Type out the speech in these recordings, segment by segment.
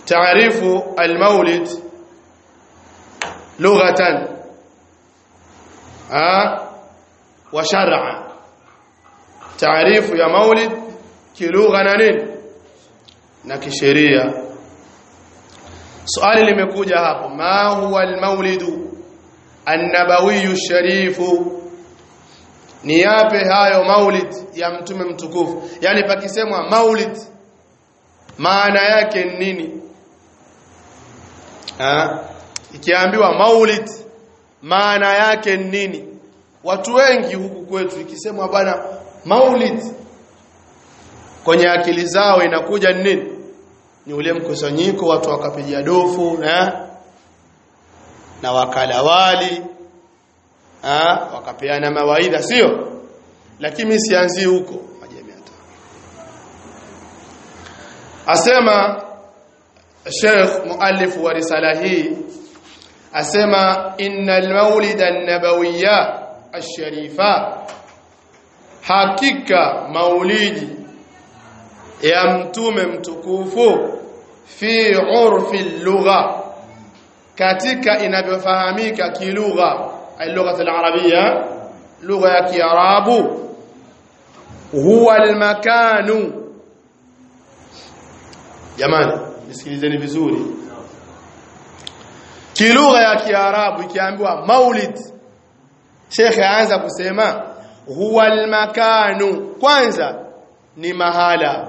taarifu almaulid lughatan wa shar'a taarifu ya maulid kilugha na nini na kisheria swali limekuja hapo ma huwa almaulidu annabawiyu sharifu ni yape hayo maulid ya mtume mtukufu yani pakisemwa maulid maana yake ni nini ha? ikiambiwa maulid maana yake ni nini watu wengi huku kwetu ikisemwa bwana maulid kwenye akili zao inakuja ni nini ni ule mkusanyiko watu wakapiga dofu na na wakala wali ha? wakapeana mawaidha sio lakini sianzi huko majamii hata asema Sheikh muallif wa risala hii asema innal maulid an-nabawiyya ash-sharifa hakika maulidi ya mtume mtukufu fi urfi lugha katika inavyofahamika kilugha اللغه العربيه لغه ya kiarabu huwa almakanu jamani nisikilizeni vizuri kilugha ya kiarabu ikiambiwa maulid Sheikh aanza kusema huwa almakanu kwanza ni mahala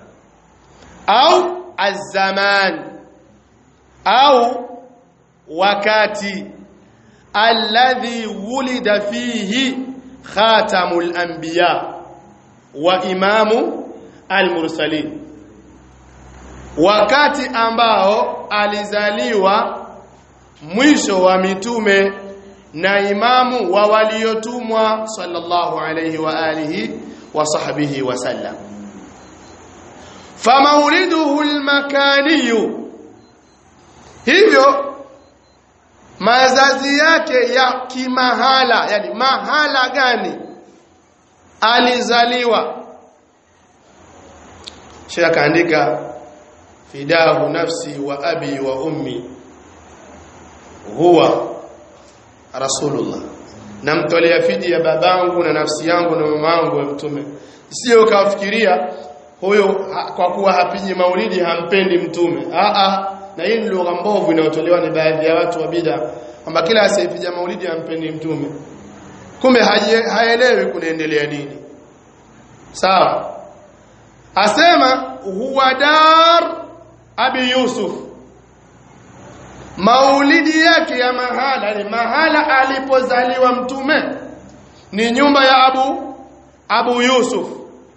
au azaman au wakati alladhi wulida fihi khatamul anbiya wa imamu almursalin wakati ambao alizaliwa mwisho wa mitume na imamu wa waliotumwa sallallahu alayhi wa alihi wa sahbihi wa sallam famauliduhu almakaniyu hivyo mazazi yake ya kimahala yani mahala gani alizaliwa Sheikh akaandika fidahu nafsi wa abi wa ummi huwa rasulullah namtolea fidi ya babangu na nafsi yangu na mamangu wa mtume sio ukafikiria huyo kwa kuwa hapiji maulidi hampendi mtume a a na hii ni lugha mbovu inayotolewa ni baadhi ya watu wa bid'a kwamba kila asiyepija maulidi hampendi mtume kumbe haelewi kunaendelea nini sawa asema huwa dar abi yusuf maulidi yake ya mahala ni mahala alipozaliwa mtume ni nyumba ya abu abu yusuf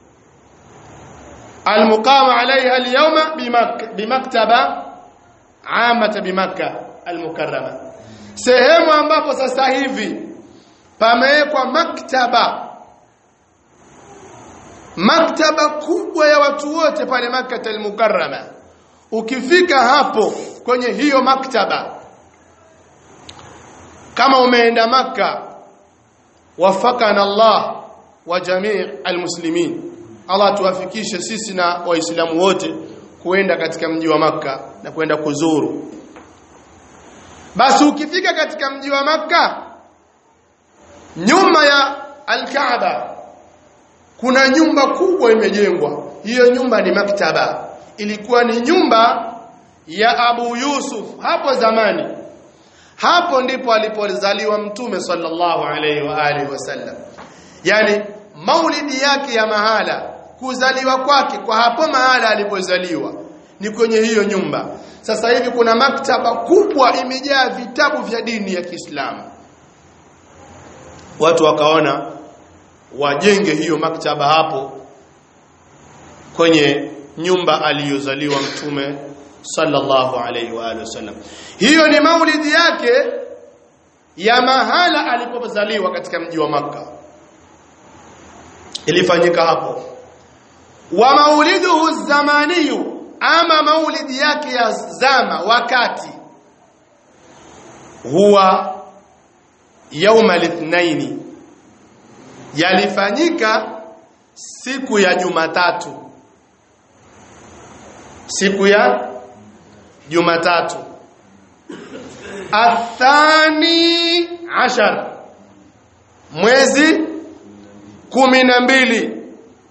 المقام عليها اليوم بمك بمكتبه عامه بمكه المكرمه sehemu ambapo sasa hivi pamewekwa maktaba maktaba kubwa ya watu wote pale Makkah al-Mukarrama ukifika hapo kwenye hiyo maktaba kama umeenda maka wafakana Allah wa jamii almuslimin Allah tuwafikishe sisi na waislamu wote kuenda katika mji wa maka na kwenda kuzuru basi ukifika katika mji wa maka nyuma ya al-Kaaba kuna nyumba kubwa imejengwa hiyo nyumba ni maktaba ilikuwa ni nyumba ya Abu Yusuf hapo zamani hapo ndipo alipozaliwa mtume sallallahu alaihi wa alihi wasallam yani maulidi yake ya mahala kuzaliwa kwake kwa hapo mahala alipozaliwa ni kwenye hiyo nyumba sasa hivi kuna maktaba kubwa imejaa vitabu vya dini ya Kiislamu watu wakaona wajenge hiyo maktaba hapo kwenye nyumba aliyozaliwa mtume sallallahu alaihi wa alihi wasallam hiyo ni maulidi yake ya mahala alipozaliwa katika mji wa maka ilifanyika hapo wa mauliduhu zamaniyu ama maulidi yake ya zama wakati huwa yauma lithnaini yalifanyika siku ya Jumatatu siku ya Jumatatu athani ashar mwezi kumi na mbili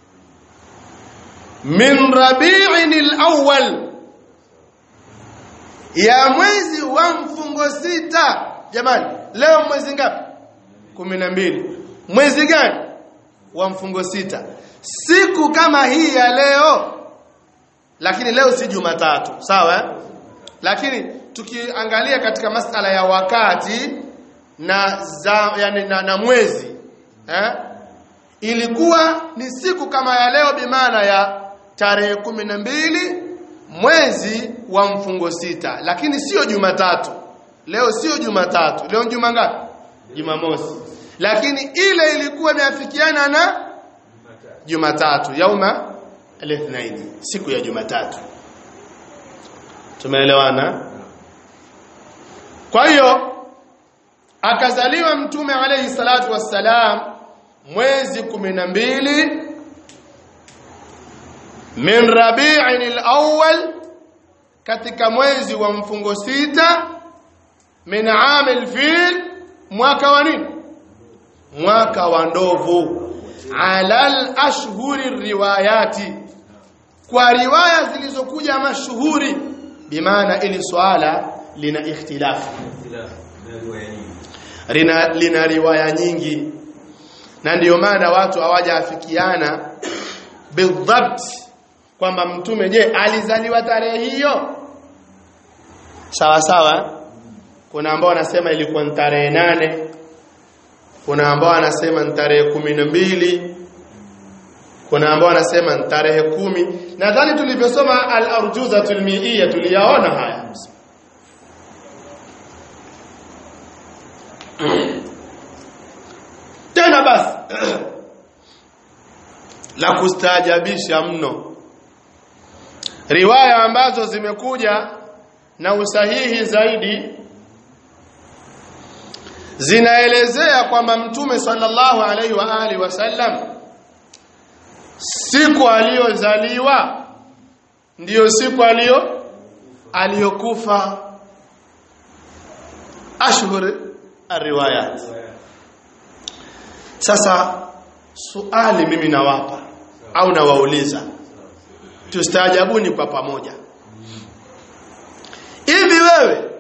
min rabi'in al-awwal ya mwezi wa mfungo sita jamani leo mwezi ngapi kumi na mbili mwezi gani wa mfungo sita siku kama hii ya leo lakini leo si Jumatatu sawa eh? lakini tukiangalia katika masala ya wakati na za, yani, na, na mwezi eh? ilikuwa ni siku kama ya leo bimaana ya tarehe kumi na mbili mwezi wa mfungo sita lakini sio Jumatatu leo sio Jumatatu leo juma ngapi Jumamosi lakini ile ilikuwa imeafikiana na Jumatatu yauma al-ithnaini siku ya Jumatatu tumeelewana kwa hiyo akazaliwa mtume alayhi salatu wassalam mwezi 12 min rabi'in al-awwal katika mwezi wa mfungo sita min amil fil mwaka wa nini mwaka wa ndovu alal ashhuri riwayati kwa riwaya zilizokuja mashuhuri bimaana ili swala lina ikhtilafu lina, lina riwaya nyingi na ndiyo maana watu hawajaafikiana bidhabt kwamba mtume je alizaliwa tarehe hiyo sawa sawa kuna ambao wanasema ilikuwa ni tarehe nane kuna ambao wanasema ni tarehe kumi na mbili kuna ambao wanasema ni tarehe kumi nadhani tulivyosoma al-arjuzatul mi'iyya tuliyaona haya tena basi la kustaajabisha mno riwaya ambazo zimekuja na usahihi zaidi zinaelezea kwamba mtume sallallahu alaihi wa alihi wasallam siku aliyozaliwa ndiyo siku aliyo aliyokufa ashhur ariwayat sasa suali mimi nawapa au nawauliza tustaajabuni kwa pamoja hivi wewe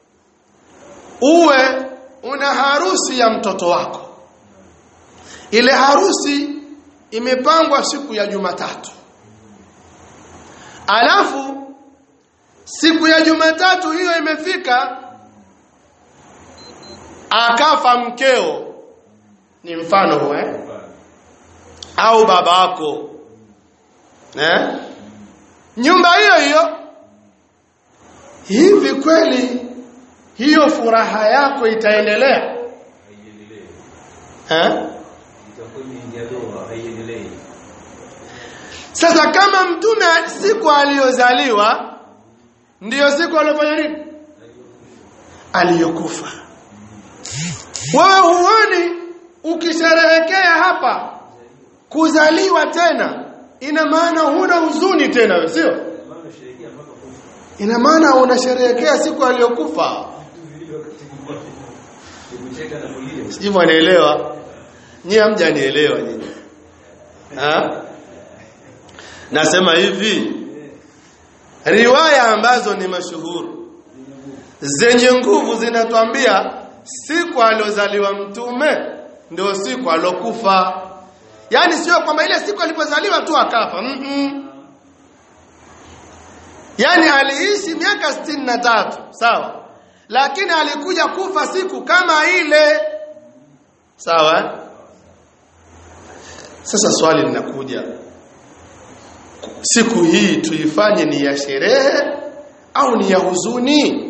uwe una harusi ya mtoto wako ile harusi imepangwa siku ya Jumatatu alafu siku ya Jumatatu hiyo imefika akafa mkeo ni mfano huo eh au babako eh nyumba hiyo hiyo hivi kweli hiyo furaha yako itaendelea eh sasa kama mtume siku aliyozaliwa ndiyo siku aliyofanya nini aliyokufa wewe huoni ukisherehekea hapa kuzaliwa tena ina maana huna huzuni tena sio ina maana unasherehekea siku aliyokufa sijui anaelewa nyie hamjanielewa nyinyi ha nasema hivi riwaya ambazo ni mashuhuri zenye nguvu zinatuambia siku aliozaliwa mtume ndio siku alokufa yani sio kwamba ile siku alipozaliwa tu akafa mm -mm. yani aliishi miaka sitini na tatu sawa lakini alikuja kufa siku kama ile sawa sasa swali linakuja siku hii tuifanye ni ya sherehe au ni ya huzuni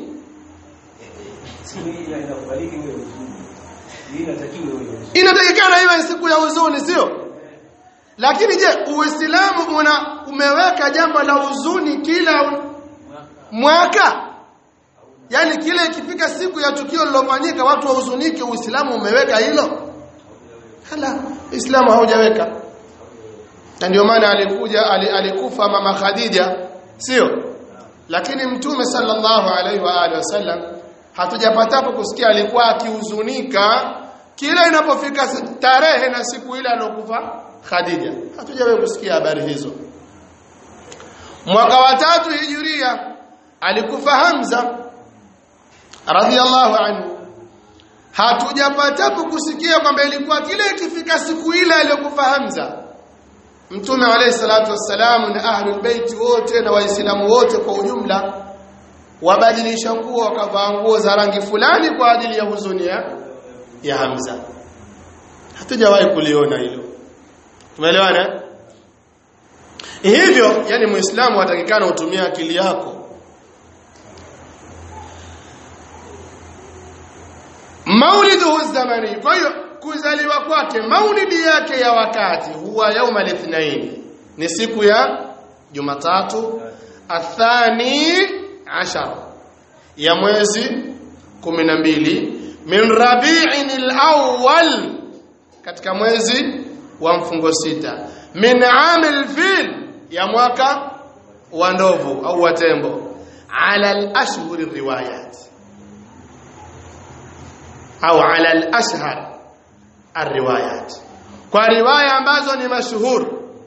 inatakikana iwe siku ya huzuni sio lakini je uislamu una umeweka jambo la huzuni kila mwaka yani kile ikifika siku ya tukio lilofanyika watu wahuzunike uislamu umeweka hilo hala uislamu haujaweka na ndio maana alikuja alikufa mama Khadija sio lakini mtume sallallahu alaihi wa alihi wasallam hatujapatapo kusikia alikuwa akihuzunika kila inapofika tarehe na siku ile alokufa Khadija hatujawahi kusikia habari hizo mwaka wa tatu hijiria alikufa Hamza radhiallahu anhu hatujapatapo kusikia kwamba ilikuwa kile ikifika siku ile aliyokufa Hamza Mtume alayhi salatu wassalam na ahlul bait wote na waislamu wote kwa ujumla wabadilisha nguo wakavaa nguo za rangi fulani kwa ajili ya huzuni ya, ya Hamza hatujawahi kuliona hilo tumeelewana hivyo yani muislamu atakikana utumie akili yako mauliduhu zamani kwa hiyo kuzaliwa kwake maulidi yake ya wakati huwa yauma lithnaini ni siku ya jumatatu athani ashar ya mwezi 12 min rabi'in al-awwal katika mwezi wa mfungo sita min amil fil ya mwaka wa ndovu au wa tembo ala al-ashhur riwayat au ala al-ashhar الروايات kwa riwaya ambazo ni mashuhur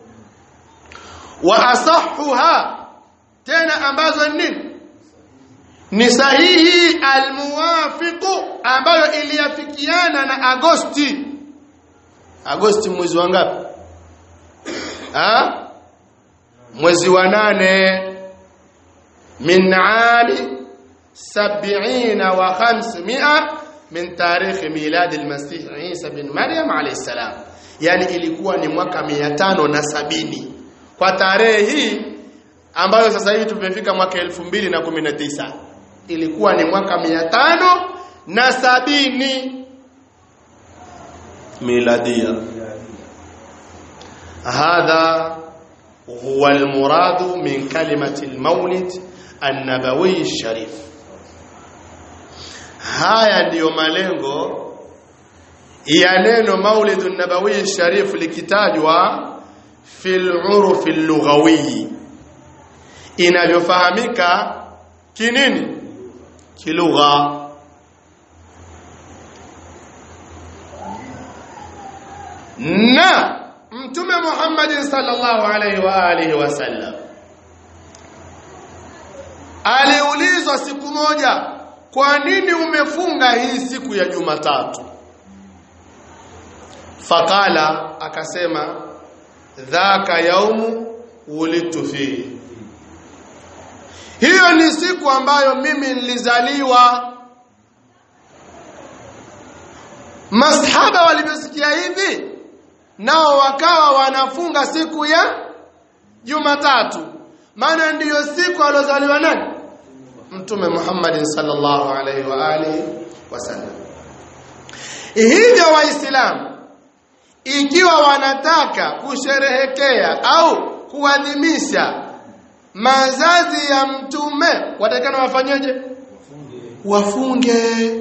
wa asahhuha tena ambazo ni ni sahihi almuwafiqu ambayo iliyafikiana na Agosti Agosti mwezi wa ngapi ah mwezi wa nane min ami sab'ina wa khamsmi'a min tarikh milad al-masih Isa bin Maryam alayhi salam yani ilikuwa ni mwaka 570 kwa tarehe hii ambayo sasa hivi tumefika mwaka 2019 ilikuwa ni mwaka 500 na sabini miladia hadha huwa almuradu min kalimati almawlid an-nabawi al-sharif haya ndiyo malengo ya neno maulidu nabawi sharif likitajwa fil uruf lughawi inavyofahamika kinini kilugha na mtume Muhammad sallallahu alaihi wa alihi wasallam aliulizwa siku moja kwa nini umefunga hii siku ya Jumatatu fakala akasema dhaka yaumu wulidtu fihi hiyo ni siku ambayo mimi nilizaliwa masahaba walivyosikia hivi nao wakawa wanafunga siku ya Jumatatu maana ndiyo siku alozaliwa nani mtume Muhammad sallallahu alaihi wa alihi wasallam hivyo waislamu ikiwa wanataka kusherehekea au kuadhimisha mazazi ya mtume watakana wafanyeje wafunge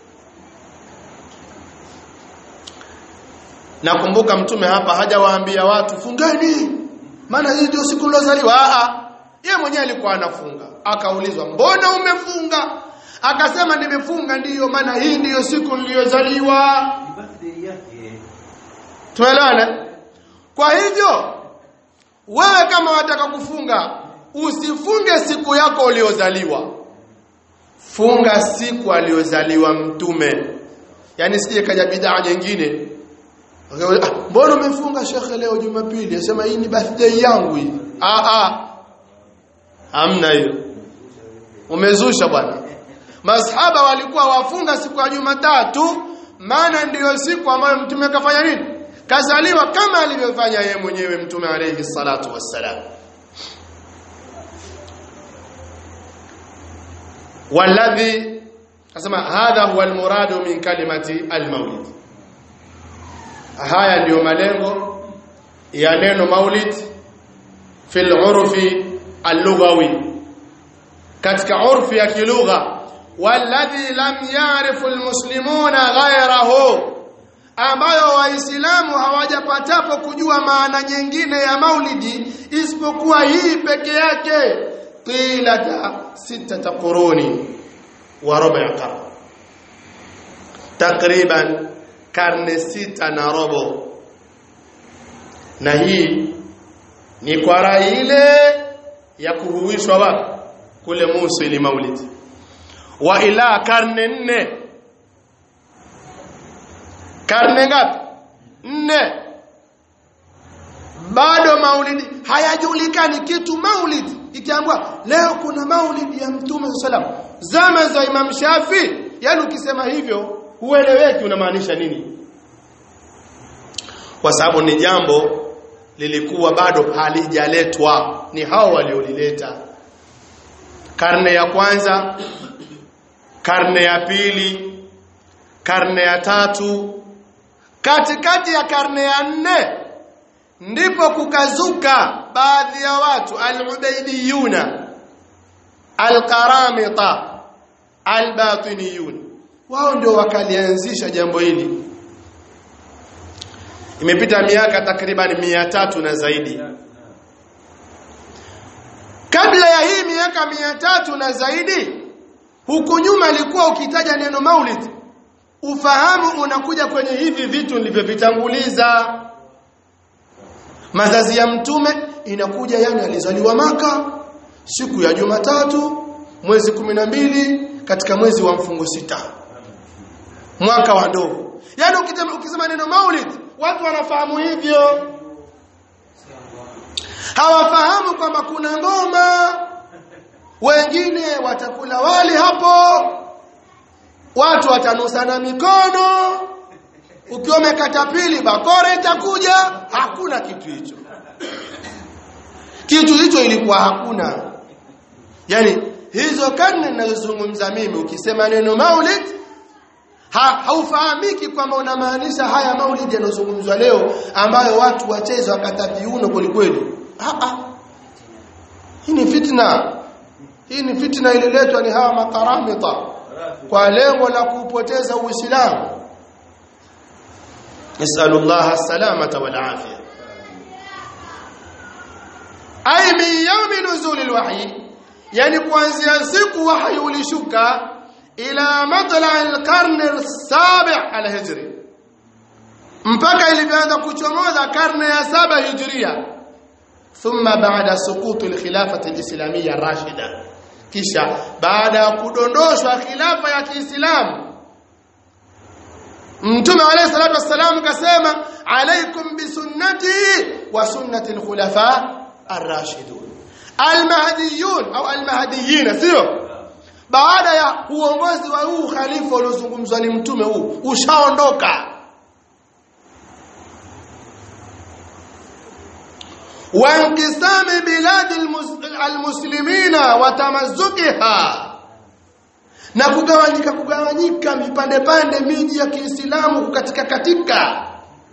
nakumbuka mtume hapa hajawaambia watu fungeni maana hii ndio siku nilozaliwa a yeye mwenyewe alikuwa anafunga akaulizwa mbona umefunga akasema nimefunga ndiyo maana hii ndiyo siku niliyozaliwa tuelewane kwa hivyo wewe kama wataka kufunga usifunge siku yako uliozaliwa funga siku aliyozaliwa mtume yani sije kaja bidhaa nyingine mbona umefunga shekhe leo jumapili asema hii ni birthday yangu hii ah ah hamna hiyo umezusha bwana masahaba walikuwa wafunga siku ya Jumatatu maana ndiyo siku ambayo mtume kafanya nini kazaliwa kama alivyofanya yeye mwenyewe mtume alayhi salatu wassalam walladhi asema hadha huwa almuradu min kalimati almaulid haya ndiyo malengo ya neno maulid fil urfi اللغوي katika urfi ya kilugha walladhi lam ya'rifu almuslimuna ghayrahu ambayo waislamu hawajapatapo kujua maana nyingine ya maulidi isipokuwa hii peke yake طيلة ستة قرون وربع قرن تقريبا karne sita na robo na hii ni kwa rai ile ya kuhuishwa wapi kule Musa ili maulid wa ila karne nne karne ngapi nne bado maulidi hayajulikani kitu maulidi ikiambwa leo kuna maulidi ya mtume sallam zama za Imam Shafi yani ukisema hivyo hueleweki unamaanisha nini kwa sababu ni jambo lilikuwa bado halijaletwa ni hao waliolileta karne ya kwanza karne ya pili karne ya tatu katikati ya karne ya nne ndipo kukazuka baadhi ya watu al-ubaidiyuna al-qaramita al-batiniyun wao ndio wakalianzisha jambo hili imepita miaka takriban mia tatu na zaidi kabla ya hii miaka mia tatu na zaidi huku nyuma ilikuwa ukitaja neno maulid ufahamu unakuja kwenye hivi vitu nilivyovitanguliza mazazi ya mtume inakuja yani alizaliwa maka siku ya Jumatatu mwezi kumi na mbili katika mwezi wa mfungo sita mwaka wa ndovu yani ukisema neno maulid watu wanafahamu hivyo hawafahamu kwamba kuna ngoma wengine watakula wali hapo watu watanusana mikono ukiwa umekata pili bakora itakuja hakuna kitu hicho kitu hicho ilikuwa hakuna yani hizo karne ninazozungumza mimi ukisema neno maulid ha, haufahamiki kwamba unamaanisha haya maulidi yanayozungumzwa leo ambayo watu wacheza wakata viuno kwelikweli hii ni fitna hii ni fitna ililetwa ni hawa makaramita kwa lengo la kuupoteza uislamu nasallallahu salamata wal afia ay min yawmi nuzul alwahyi yani kuanzia siku wahyi ulishuka ila matla alqarn alsabi' alhijri mpaka ilivyoanza kuchomoza karne ya saba hijria thumma baada suqutu alkhilafati alislamiyya rashida kisha baada ya kudondoshwa khilafa ya Kiislamu Mtume alayhi salatu wassalam kasema alaikum bisunnati wa sunnati alkhulafa ar-rashidun almahdiyun au almahdiyin sio baada ya uongozi wa huu khalifa uliozungumzwa ni mtume huu ushaondoka وانقسام بلاد المسلمين وتمزقها na kugawanyika kugawanyika vipande pande miji ya Kiislamu katika katika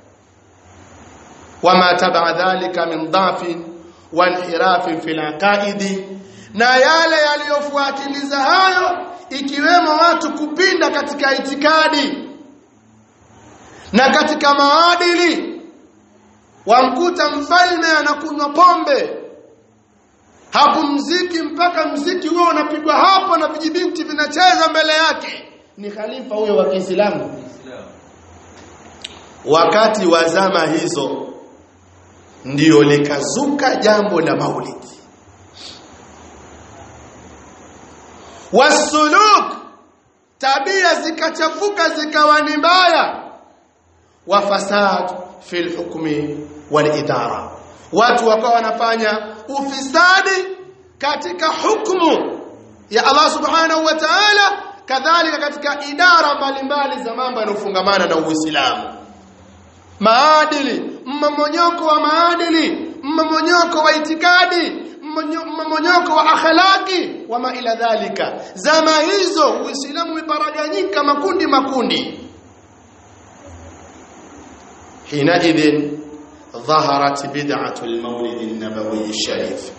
wama tabaa dhalika min dhafin wa inhirafin fil aqaidi na yale yaliyofuatiliza hayo ikiwemo watu kupinda katika itikadi na katika maadili wamkuta mfalme anakunywa pombe hapo mziki mpaka mziki huo unapigwa hapo na vijibinti vinacheza mbele yake ni khalifa huyo wa Kiislamu wakati wa zama hizo ndio likazuka jambo la maulidi wasuluk tabia zikachafuka zikawa ni mbaya wa fasad fil hukmi wal idara watu wakawa wanafanya ufisadi katika hukumu ya Allah subhanahu wa ta'ala kadhalika katika idara mbalimbali za mambo yanofungamana na Uislamu maadili mmomonyoko wa maadili mmomonyoko wa itikadi mmomonyoko wa akhlaki wama ila dhalika zama hizo Uislamu umeparaganyika makundi makundi حينئذ ظهرت بدعة المولد النبوي الشريف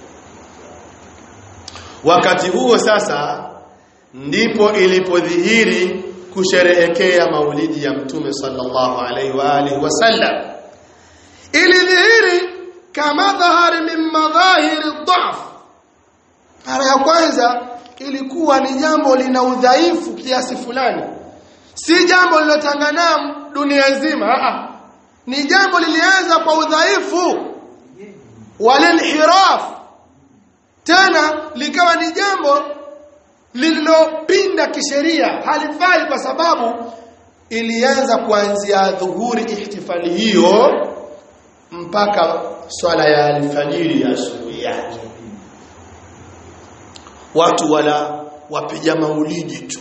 wakati huo sasa ndipo ilipodhihiri kusherehekea maulidi ya mtume sallallahu alaihi wa alihi wasallam ilidhihiri kama dhahari min madhahiri dhaf mara ya kwanza ilikuwa ni jambo lina udhaifu kiasi fulani si jambo lilotangana dunia nzima a ni jambo lilianza kwa udhaifu walinhiraf tena likawa ni jambo lililopinda kisheria halifai kwa sababu ilianza kuanzia dhuhuri ihtifali hiyo mpaka swala ya alfajiri ya asubuhi yake watu wala wapiga maulidi tu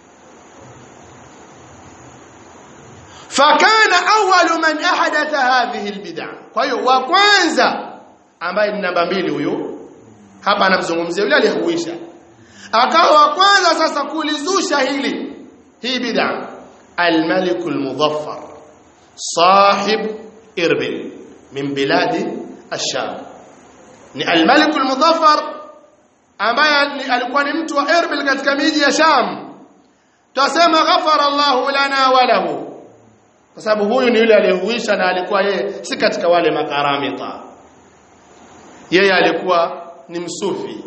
fakana awwalu man ahadatha hadhihi albid'a kwa hiyo wa kwanza ambaye ni namba mbili huyu hapa anamzungumzia yule aliyehuisha akawa wa kwanza sasa kulizusha hili hii bid'a الملك المظفر صاحب إربل من بلاد الشام ni الملك المظفر ambaye alikuwa ni mtu wa Erbil katika miji ya Sham tutasema ghafara Allahu lana wa lahu kwa sababu huyu ni yule aliyehuisha na alikuwa yeye si katika wale makaramita yeye alikuwa ni msufi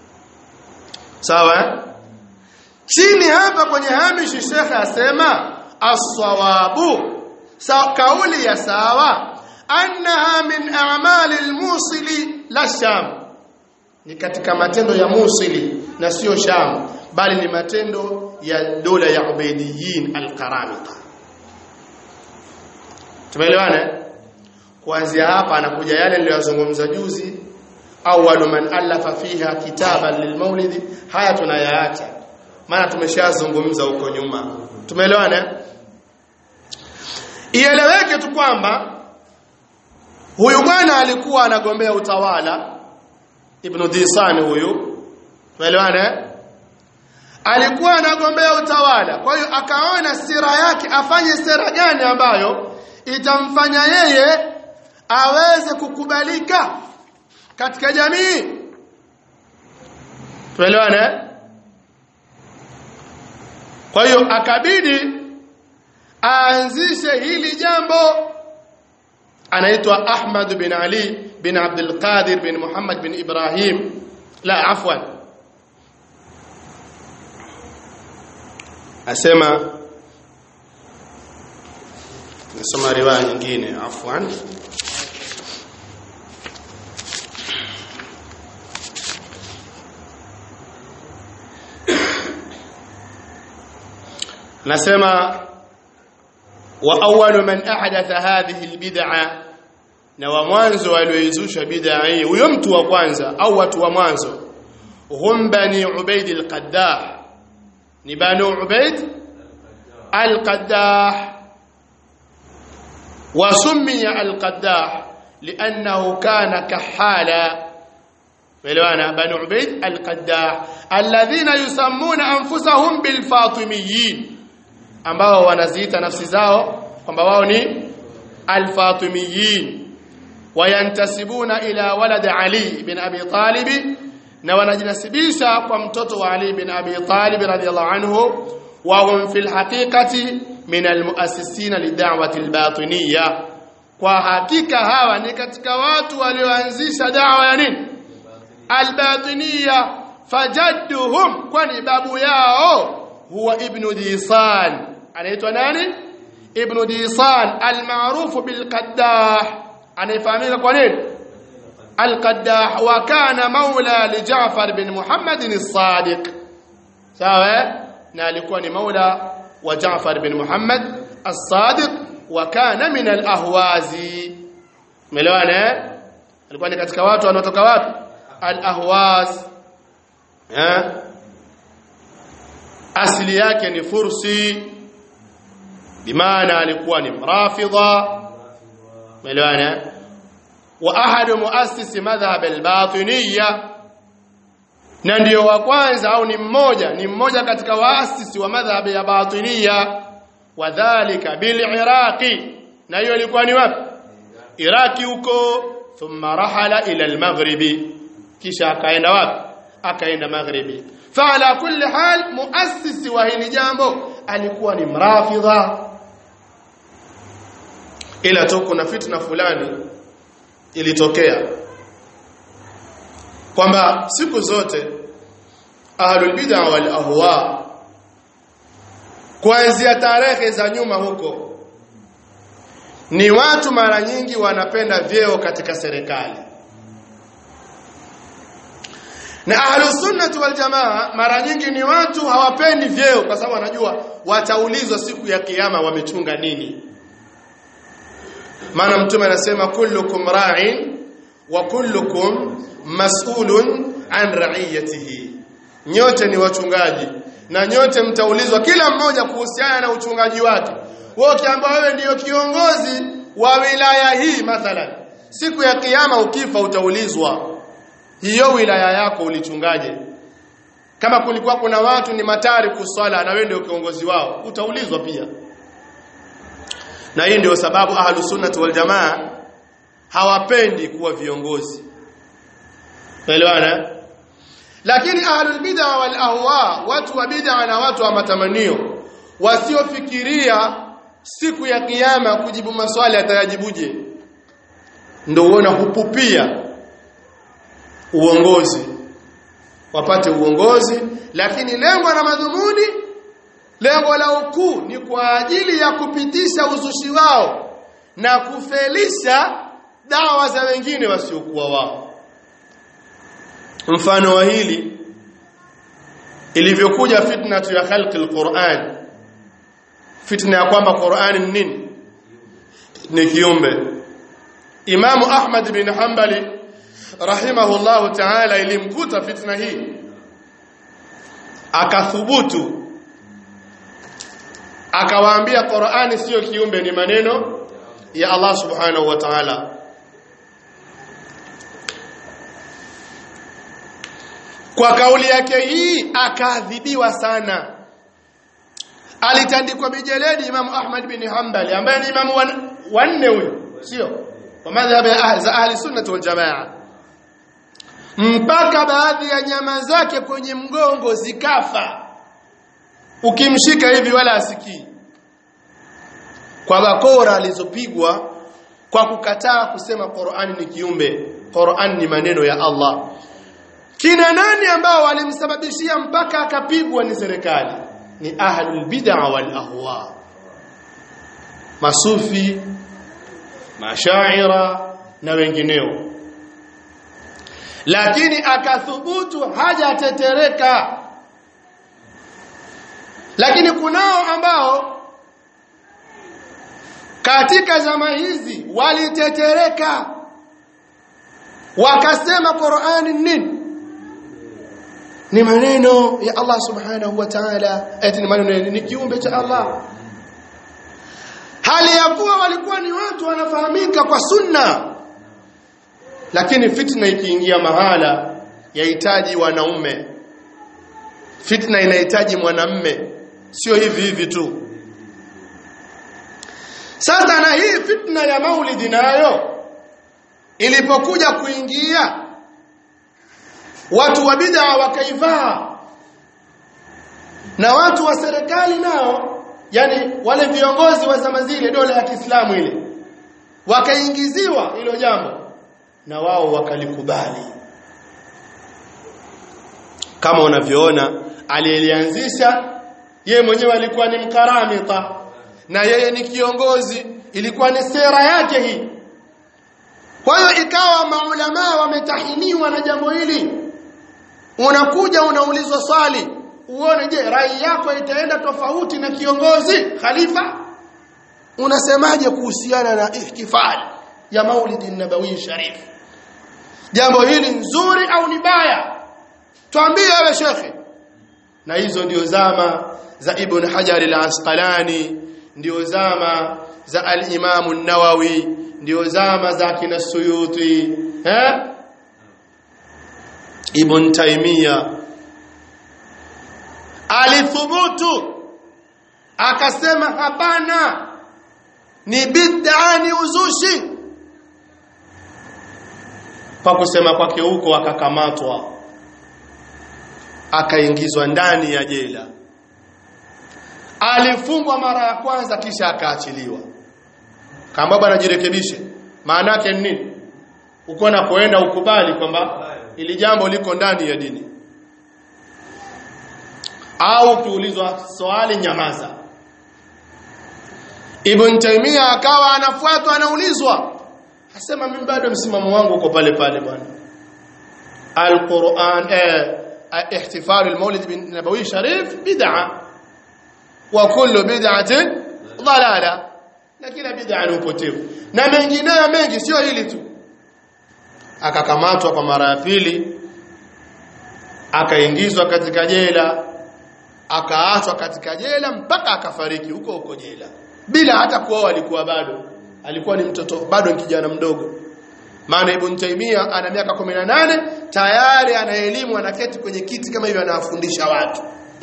sawa chini hapa kwenye hamishi shekhe asema as-sawabu sa kauli ya sawa annaha min a'mali al-musili la sham ni katika matendo ya musili na sio sham bali ni matendo ya dola ya ubaidiyin al-qaramita tumeelewana kuanzia hapa anakuja yale niliyozungumza juzi awwalu man alafa fiha kitaban lilmaulidi haya tunayaacha maana tumeshazungumza huko nyuma tumeelewana ieleweke tu kwamba huyu bwana alikuwa anagombea utawala ibn Dhisan huyu tumeelewana alikuwa anagombea utawala kwa hiyo akaona sira yake afanye sera gani ambayo itamfanya yeye aweze kukubalika katika jamii tuelewane kwa hiyo akabidi aanzishe hili jambo anaitwa Ahmad bin Ali bin Abdul Qadir bin Muhammad bin Ibrahim la afwan asema nasoma riwaya nyingine afwan nasema wa awwalu man ahdatha hadhihi albid'a na wa mwanzo alioizusha bid'a hii huyo mtu wa kwanza au watu wa mwanzo hum bani ubaid alqaddah ni bani ubaid alqaddah وسمي القداح لأنه كان كحالا فلوانا بنو عبيد القداح الذين يسمون أنفسهم بالفاطميين ambao wanaziita nafsi zao kwamba wao ni alfatimiyin wayantasibuna ila walad ali bin abi talib na wanajinasibisha kwa mtoto wa ali bin abi talib radiyallahu anhu wa hum fil haqiqati min almuassisina lid'wati albatiniyya kwa hakika hawa ni katika watu walioanzisha da'wa ya nini albatiniyya fajadduhum kwani babu yao huwa ibnu disan anaitwa nani ibnu disan almaarufu bilqaddah anayefahamika kwa nini alqaddah wa kana maula li Jaafar bin Muhammad as-Sadiq sawa na alikuwa ni maula wa Jaafar bin Muhammad as-Sadiq wa kana min al-ahwazi umeelewana alikuwa ni katika watu wanaotoka wapi al-ahwaz eh asili yake ni fursi bimaana alikuwa ni mrafidha umeelewana wa ahadu muassis madhhab al-batiniyya na ndio wa kwanza au ni mmoja ni mmoja katika waasisi wa madhhab ya batiniyya wadhālika bil-iraqi na hiyo ilikuwa ni wapi iraki huko thumma rahala ila al-maghribi kisha akaenda wapi akaenda maghribi فعلى كل حال مؤسس wa hili jambo alikuwa ni mrafidha ila tu kuna fitna fulani ilitokea kwamba siku zote ahlul bid'a wal ahwa kuanzia tarehe za nyuma huko ni watu mara nyingi wanapenda vyeo katika serikali na ahlus sunnah wal jamaa mara nyingi ni watu hawapendi vyeo kwa sababu wanajua wataulizwa siku ya kiyama wamechunga nini maana mtume anasema kullukum ra'in wa kullukum mas'ulun an ra'iyatihi nyote ni wachungaji na nyote mtaulizwa kila mmoja kuhusiana na uchungaji wake wewe ukiambiwa wewe ndiyo kiongozi wa wilaya hii mathalan siku ya kiyama ukifa utaulizwa hiyo wilaya yako ulichungaje kama kulikuwa kuna watu ni matari kuswala na wewe ndio kiongozi wao utaulizwa pia na hii ndio sababu ahlu sunnati wal jamaa hawapendi kuwa viongozi elewana lakini ahlul bid'a wal ahwa watu wa bid'a na watu wa matamanio wasiofikiria siku ya kiyama kujibu maswali atayajibuje ndio uona hupupia uongozi wapate uongozi lakini lengo na madhumuni lengo la ukuu ni kwa ajili ya kupitisha uzushi wao na kufelisha dawa za wengine wasiokuwa wao mfano wa hili ilivyokuja fitna ya khalqi alquran fitna ya kwamba Qur'ani ni nini ni kiumbe Imamu Ahmad bin Hanbali rahimahullahu ta'ala ilimkuta fitna hii akathubutu akawaambia Qur'ani sio kiumbe ni maneno ya Allah subhanahu wa ta'ala kwa kauli yake hii akaadhibiwa sana alitandikwa mijeledi Imam Ahmad bin Hanbali ambaye ni imamu wanne huyo sio wa madhhabi za ahli sunnah wal jamaa mpaka baadhi ya nyama zake kwenye mgongo zikafa ukimshika hivi wala asikii kwa bakora alizopigwa kwa kukataa kusema Qur'ani ni kiumbe Qur'an ni maneno ya Allah kina nani ambao walimsababishia mpaka akapigwa ni serikali ni ahlul bid'a wal ahwa masufi mashaira na wengineo lakini akathubutu hajatetereka lakini kunao ambao katika zama hizi walitetereka wakasema Qur'ani nini ni maneno ya Allah subhanahu wa ta'ala eti ni maneno ni kiumbe cha Allah hali ya kuwa walikuwa ni watu wanafahamika kwa sunna lakini fitna ikiingia mahala yahitaji wanaume fitna inahitaji mwanamme sio hivi hivi tu sasa na hii fitna ya maulidi nayo ilipokuja kuingia watu wa bid'a wakaivaa na watu wa serikali nao yani wale viongozi wa zama zile dola ya Kiislamu ile wakaingiziwa hilo jambo na wao wakalikubali kama unavyoona aliyelianzisha yeye mwenyewe alikuwa ni mkaramita na yeye ni kiongozi ilikuwa ni sera yake hii kwa hiyo ikawa maulama wametahiniwa na jambo hili unakuja unaulizwa swali uone je rai yako itaenda tofauti na kiongozi khalifa unasemaje kuhusiana na ihtifal ya maulidi nabawi sharif jambo hili nzuri au ni baya tuambie wewe shekhe na hizo ndio zama za ibn hajar al-asqalani ndio zama za al-imam an-nawawi ndio zama za kina suyuti eh ibn taimia alithubutu akasema hapana ni bid'a ni uzushi kwa kusema kwake huko akakamatwa akaingizwa ndani ya jela alifungwa mara ya kwanza kisha akaachiliwa kama bwana jirekebishe maana yake ni nini uko na kuenda ukubali kwamba ili jambo liko ndani ya dini au ukiulizwa swali nyamaza Ibn Taymiyyah akawa anafuatwa anaulizwa asema mimi bado msimamo wangu uko pale pale bwana Al-Qur'an eh ihtifal al-Maulid bin Nabawi Sharif bid'a wa kullu bid'atin dhalala na kila bid'a ni upotevu na mengineyo mengi sio hili tu akakamatwa kwa mara ya pili akaingizwa katika jela akaachwa katika jela mpaka akafariki huko huko jela bila hata kuoa alikuwa bado alikuwa ni mtoto bado ni kijana mdogo maana Ibn Taymiyyah ana miaka 18 tayari ana elimu anaketi kwenye kiti kama hivyo anawafundisha watu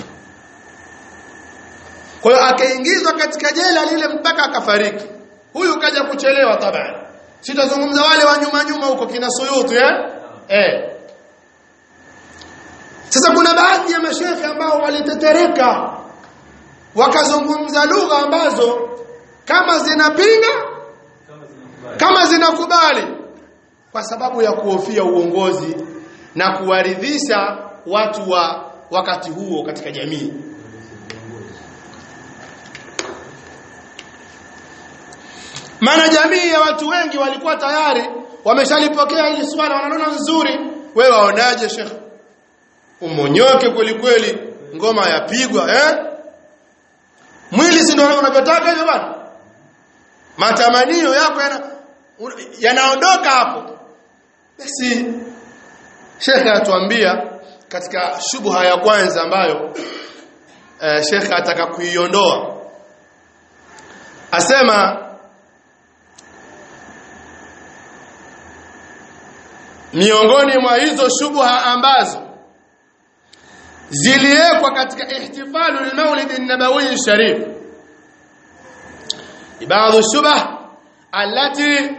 kwa hiyo akaingizwa katika jela lile mpaka akafariki huyu kaja kuchelewa tabani sitazungumza wale wa nyuma nyuma huko kina Suyuti eh eh sasa kuna baadhi ya mashehe ambao walitetereka wakazungumza lugha ambazo kama zinapinga kama zinakubali kwa sababu ya kuhofia uongozi na kuwaridhisha watu wa wakati huo katika jamii maana jamii ya watu wengi walikuwa tayari wameshalipokea hili swala wanaona nzuri wewe waonaje shekhe umonyoke kweli kweli ngoma yapigwa eh mwili si ndio unavyotaka hivyo bana matamanio yako yana yanaondoka hapo basi shekhe atuambia katika shubha ya kwanza ambayo eh, shekhe ataka kuiondoa asema miongoni mwa hizo shubha ambazo ziliwekwa katika ihtifalu al-Maulid an-Nabawi sharif baadhi shubha التي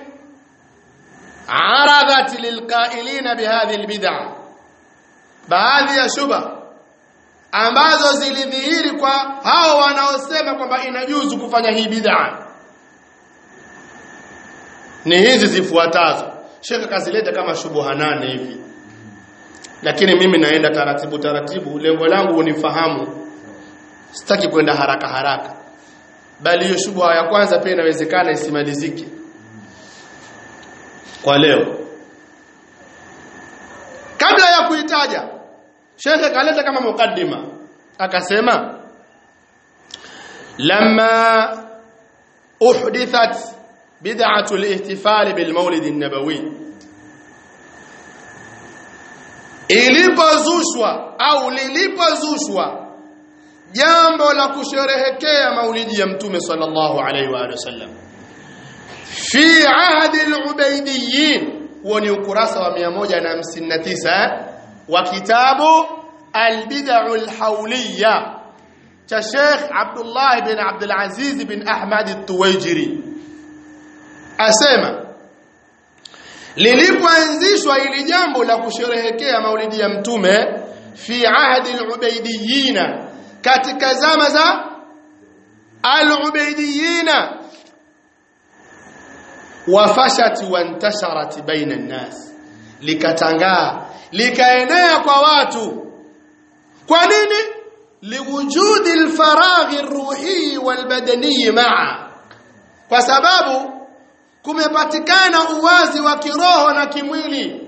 عرضت للقائلين بهذه البدع baadhi ya shubha ambazo zilidhihiri kwa hao wanaosema kwamba inajuzu kufanya hii bid'a ni hizi zifuatazo Sheikh kazileta kama shubuha nane hivi lakini mimi naenda taratibu taratibu lengo langu unifahamu sitaki kwenda haraka haraka bali hiyo shubha ya kwanza pia inawezekana isimalizike kwa leo kabla ya kuitaja shekhe kaleta kama mukaddima akasema lamma uhdithat bid'atu al-ihtifal bil mawlid an-nabawi ilipozushwa au lilipozushwa jambo la kusherehekea maulidi ya mtume sallallahu alaihi wa sallam fi ahdi al-ubaydiyyin huo ni ukurasa wa 159 wa kitabu al-bid'u al-hawliya cha Sheikh Abdullah bin Abdul Aziz bin Ahmad al-Tuwaijiri asema lilipoanzishwa ili jambo la kusherehekea maulidi ya mtume fi ahdi al-ubaydiyyin katika zama za al-ubaydiyyin wafashat wantasharat baina an-nas likatangaa likaenea kwa watu kwa nini liwujudi al-faragh ar-ruhi wal-badani ma'a kwa sababu kumepatikana uwazi wa kiroho na kimwili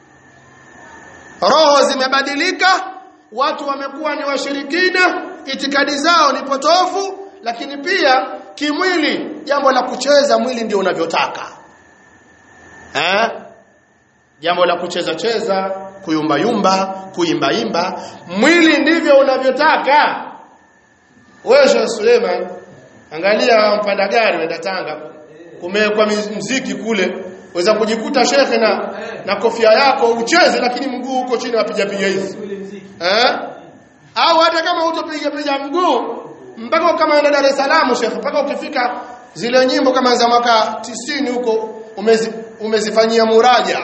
roho zimebadilika watu wamekuwa ni washirikina itikadi zao ni potofu lakini pia kimwili jambo la kucheza mwili ndio unavyotaka eh jambo la kucheza cheza kuyumba yumba kuimba imba mwili ndivyo unavyotaka wewe Sheikh Suleiman angalia mpanda gari wenda Tanga kumewekwa mziki kule waweza kujikuta shekhe na na kofia yako ucheze lakini mguu uko chini wapiga piga hizi eh au hata kama utopiga piga mguu mpaka kama enda Dar es Salaam shekhe mpaka ukifika zile nyimbo kama za mwaka 90 huko umezi, umezifanyia muraja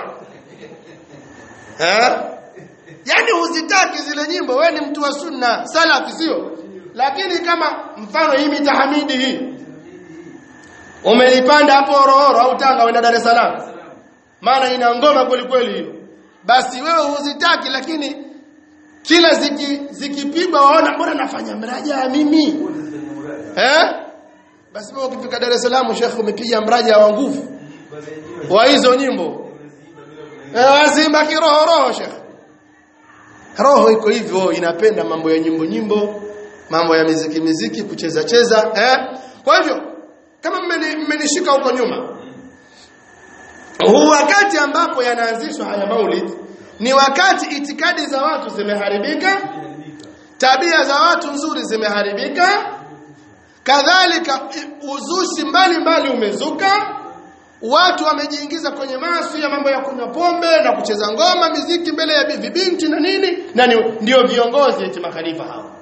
eh yani huzitaki zile nyimbo wewe ni mtu wa sunna salafi sio lakini kama mfano hii mitahamidi hii umelipanda hapo Horohoro au Tanga uenda Dar es Salaam maana ina ngoma kweli kweli hiyo basi wewe huzitaki lakini kila ziki zikipigwa waona mbona nafanya mraja mimi eh basi wewe ukifika Dar es Salaam Sheikh umepiga mraja wa nguvu wa hizo nyimbo eh wazimba kiroho roho Sheikh roho iko hivyo inapenda mambo ya nyimbo nyimbo mambo ya miziki miziki kucheza cheza eh kwa hivyo kama mmenishika huko nyuma huu wakati ambapo yanaanzishwa haya maulid ni wakati itikadi za watu zimeharibika tabia za watu nzuri zimeharibika kadhalika uzushi mbalimbali umezuka watu wamejiingiza kwenye maasi ya mambo ya kunywa pombe na kucheza ngoma miziki mbele ya vibinti na nini na ndio viongozi eti makhalifa hao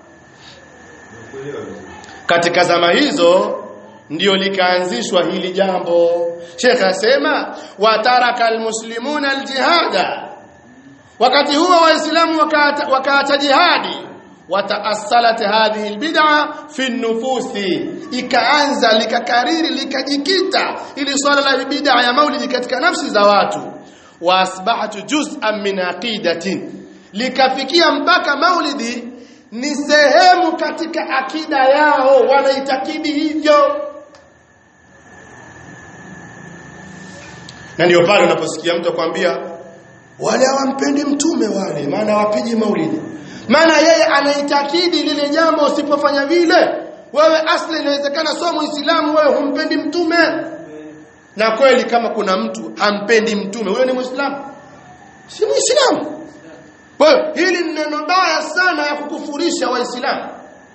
katika zama hizo ndio likaanzishwa hili jambo Sheikh asema wataraka almuslimuna aljihada wakati huo waislamu wakaacha jihadi wataassalat hadhihi albid'a fi an-nufusi ikaanza likakariri likajikita ili swala la bid'a ya maulidi katika nafsi za watu wa asbahatu juz'an min aqidatin likafikia mpaka maulidi ni sehemu katika akida yao wanaitakidi hivyo na ndio pale unaposikia mtu akwambia wale hawampendi mtume wale maana wapigi maulidi maana yeye anaitakidi lile jambo usipofanya vile wewe asli inawezekana sio muislamu wewe humpendi mtume na kweli kama kuna mtu hampendi mtume huyo ni muislamu si muislamu wewe hili ni neno baya sana ya kukufurisha waislamu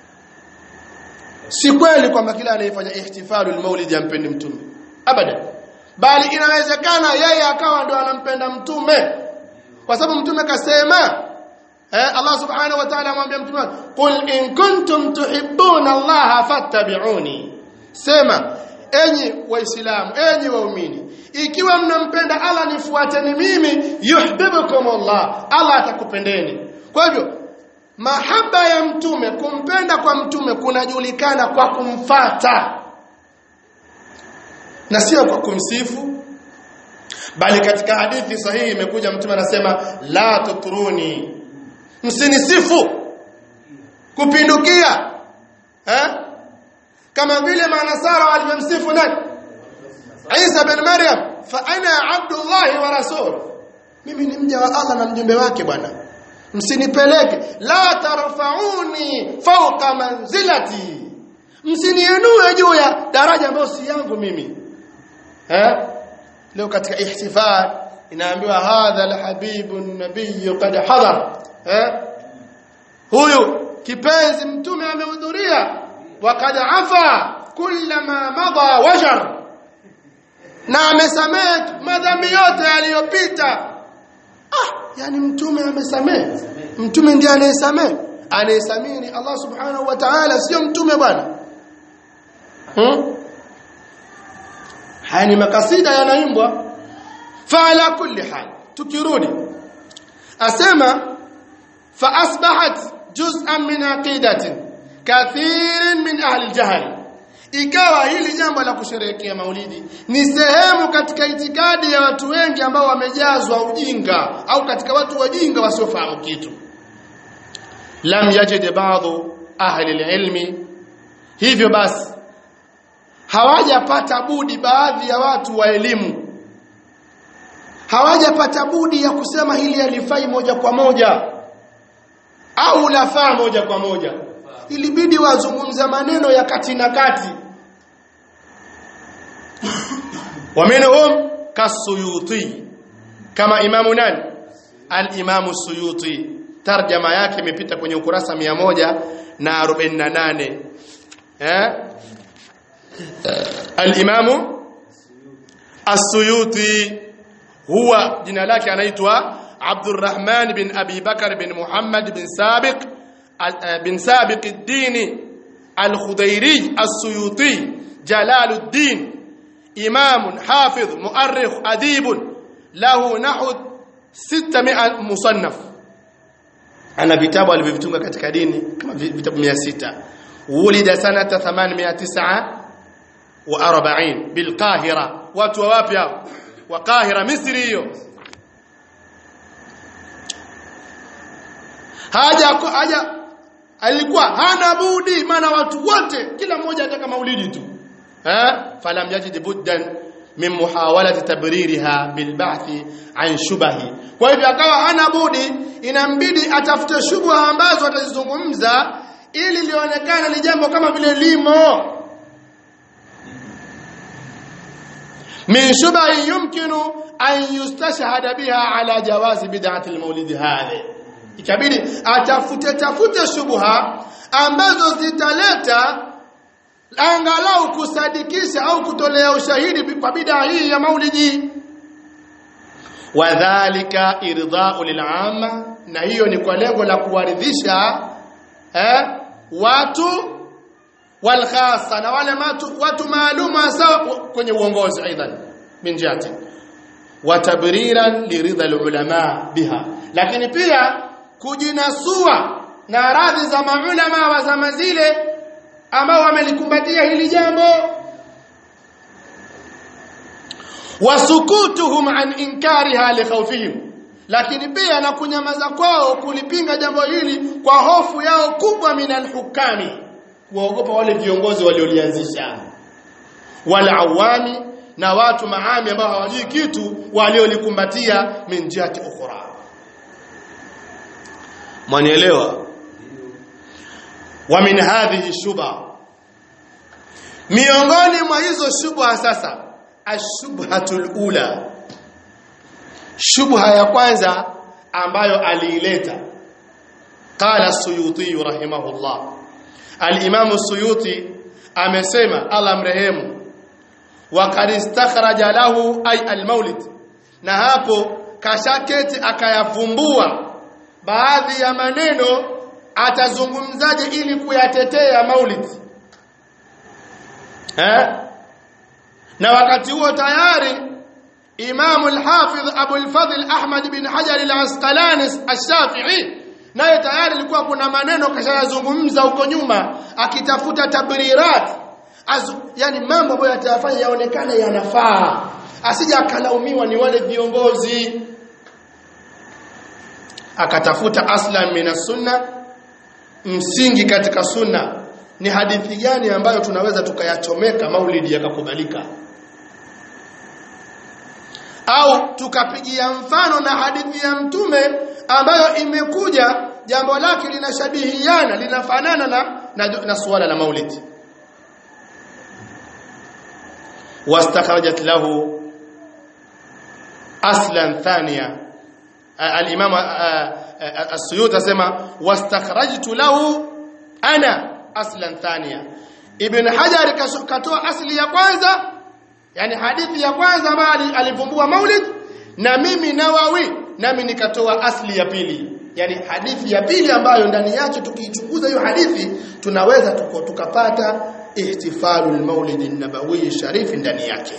si kweli kwamba kila anayefanya ihtifalu almaulid ampendi mtume abada bali inawezekana yeye akawa ndo anampenda mtume kwa sababu mtume kasema eh, Allah subhanahu wa ta'ala amwambia mtume qul in kuntum tuhibbuna Allah fattabi'uni sema enyi waislamu enyi waumini ikiwa mnampenda Allah nifuateni mimi yuhibbukum Allah Allah atakupendeni kwa hivyo mahaba ya mtume kumpenda kwa mtume kunajulikana kwa kumfata na sio kwa kumsifu bali katika hadithi sahihi imekuja mtume anasema la tutruni msinisifu kupindukia eh kama vile manasara walivyomsifu nani Isa bin Maryam fa ana abdullah wa rasul mimi ni mja wa Allah na mjumbe wake bwana msinipeleke la tarfauni fawqa manzilati msiniinue juu ya daraja ambayo si yangu mimi eh leo katika ihtifal inaambiwa hadha alhabibu nabiy qad hadar eh huyu kipenzi mtume amehudhuria waqad afa kullama madha wajar na amesamehe madhambi yote yaliyopita ah yani mtume amesamehe mtume ndiye anayesamehe anayesamehe ni Allah subhanahu wa ta'ala sio mtume bwana hmm? haya ni makasida yanaimbwa fa ala kulli hal tukirudi asema fa asbahat juz'an min aqidatin kathirin min ahli aljahl ikawa hili jambo la kusherehekea maulidi ni sehemu katika itikadi ya watu wengi ambao wamejazwa ujinga au katika watu wajinga wasiofahamu kitu lam yajid ba'dhu ahli alilmi hivyo basi hawajapata budi baadhi ya watu wa elimu hawajapata budi ya kusema hili alifai moja kwa moja au lafaa moja kwa moja ilibidi wazungumza maneno ya kati na kati ومنهم كالسيوطي كما imamu nani al-imamu suyuti tarjama yake imepita kwenye ukurasa 148 eh al-imamu as-suyuti huwa jina lake anaitwa Abdurrahman bin Abi Bakar bin Muhammad bin Sabiq bin Sabiq ad-Din al-Khudairi as-Suyuti Jalaluddin إمام حافظ مؤرخ أديب له نحو 600 مصنف أنا vitabu alivyovitunga katika dini kama vitabu 600 ولد سنة 849 بالقاهرة watu wa wapi hao wa Qahira Misri hiyo haja haja alikuwa hana budi maana watu wote kila mmoja anataka maulidi tu eh falam yajid buddan min muhawalati tabririha bilbahthi an shubahi kwa hivyo akawa hana budi inambidi atafute shubha ambazo atazizungumza ili lionekane ni jambo kama vile limo min shubahi yumkinu an yustashhada biha ala jawazi bid'ati almawlid hadhi ikabidi atafute tafute shubha ambazo zitaleta angalau kusadikisha au kutolea ushahidi kwa bid'a hii ya maulidi wadhālika irdā'u lil'amma na hiyo ni kwa lengo la kuwaridhisha eh, watu walkhasa na wale watu, watu maalum hasa kwenye uongozi aidan min jihati wa tabriran liridha alulama biha lakini pia kujinasua na radhi za maulama wa zama zile ambao wamelikumbatia hili jambo wasukutuhum an inkariha likhawfihim lakini pia na kunyamaza kwao kulipinga jambo hili kwa hofu yao kubwa minal hukami kuogopa wale viongozi waliolianzisha wala awami na watu maami ambao hawajui kitu waliolikumbatia min jihati ukhra mwanielewa wa min hadhihi shubha miongoni mwa hizo shubha sasa ashubhatul ula shubha ya kwanza ambayo aliileta qala suyuti rahimahullah al-imam suyuti amesema Allah mrehemu wa qad istakhraja lahu ay al-maulid na hapo kashaketi akayavumbua baadhi ya maneno atazungumzaje ili kuyatetea maulid eh na wakati huo tayari Imam al-Hafidh Abu al-Fadhl Ahmad bin Hajar al-Asqalani al-Shafi'i naye tayari ilikuwa kuna maneno kashayazungumza huko nyuma akitafuta tabrirat Azu, yani mambo ambayo yatayafanya yaonekane yanafaa asija akalaumiwa ni wale viongozi akatafuta aslan min sunna msingi katika sunna ni hadithi gani ambayo tunaweza tukayachomeka maulidi yakakubalika au tukapigia mfano na hadithi ya mtume ambayo imekuja jambo lake linashabihiana linafanana na, na, na suala la maulidi wastakhrajat lahu aslan thania al-imam as-suyuti asema wastakhrajtu lahu ana aslan thania ibn hajar katoa asli ya kwanza yani hadithi ya kwanza ambayo alivumbua maulid na mimi nawawi nami nikatoa asli ya pili yani hadithi ya pili ambayo ndani yake tukiichunguza hiyo hadithi tunaweza tuko, tukapata ihtifalul maulid an-nabawi sharif ndani yake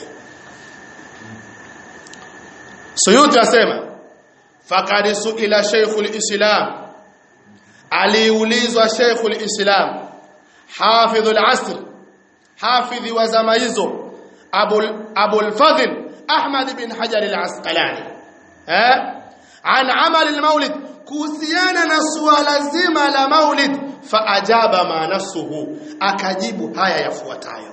Suyuti asema faqad suila Sheikhul Islam aliulizwa Sheikhul Islam hafidhul asr hafidhi wa zama hizo Abul Abul Fadhl Ahmad bin Hajar al-Asqalani eh an amal al-maulid kuhusiana na suala zima la maulid faajaba ma nasuhu akajibu haya yafuatayo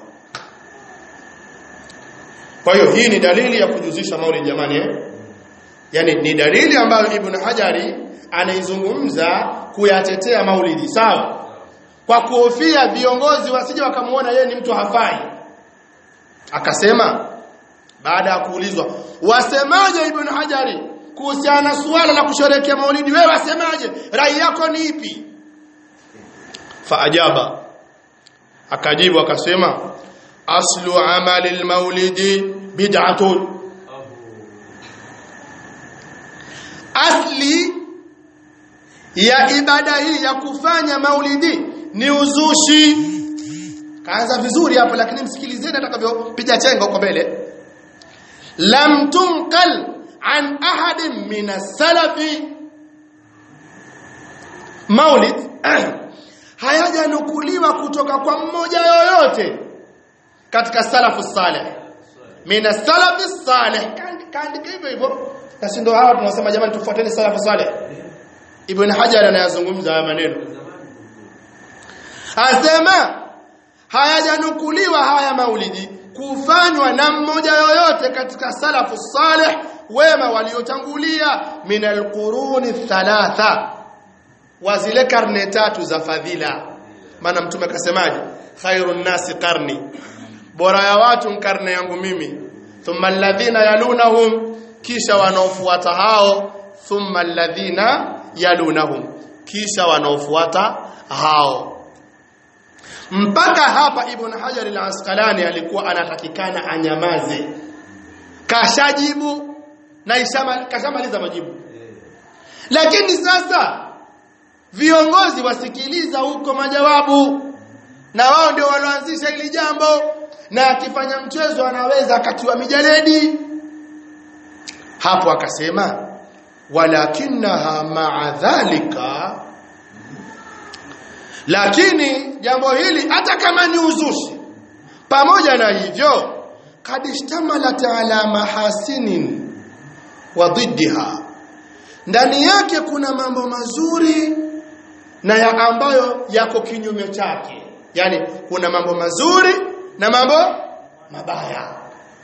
kwa hiyo hii ni dalili ya kujuzisha maulid jamani eh? yani ni dalili ambayo ibn hajari anaizungumza kuyatetea maulidi sawa kwa kuhofia viongozi wasije wakamuona yeye ni mtu hafai akasema baada ya kuulizwa wasemaje ibn hajari kuhusiana na suala la kusherehekea maulidi wewe wasemaje rai yako ni ipi faajaba akajibu akasema aslu amali almaulidi bid'atun asli ya ibada hii ya kufanya maulidi ni uzushi kaanza vizuri hapo lakini msikilizeni atakavyopiga chenga huko mbele lam tunqal an ahadin min as-salafi maulid hayajanukuliwa kutoka kwa mmoja yoyote katika salafu salih min as-salafi salih kaandika hivyo hivyo na ndio hawa tunasema jamani tufuateni salafu salih ibn hajar anayazungumza haya maneno asema hayajanukuliwa haya maulidi kufanywa na mmoja yoyote katika salafu salih wema waliotangulia min alquruni thalatha wa zile karne tatu za fadhila maana mtume akasemaje khairun nasi qarni bora ya watu karne yangu mimi thumma alladhina yalunahum kisha wanaofuata hao thumma alladhina yalunahum kisha wanaofuata hao mpaka hapa ibn hajar al-asqalani alikuwa anatakikana anyamaze kashajibu na ishama kashamaliza majibu lakini sasa viongozi wasikiliza huko majawabu na wao ndio walioanzisha hili jambo na akifanya mchezo anaweza akatiwa mijaledi hapo akasema walakinaha ma'a dhalika lakini jambo hili hata kama ni uzushi pamoja na hivyo kad ishtamalat ala mahasinin wa dhiddiha ndani yake kuna mambo mazuri na ya ambayo yako kinyume chake yani kuna mambo mazuri na mambo mabaya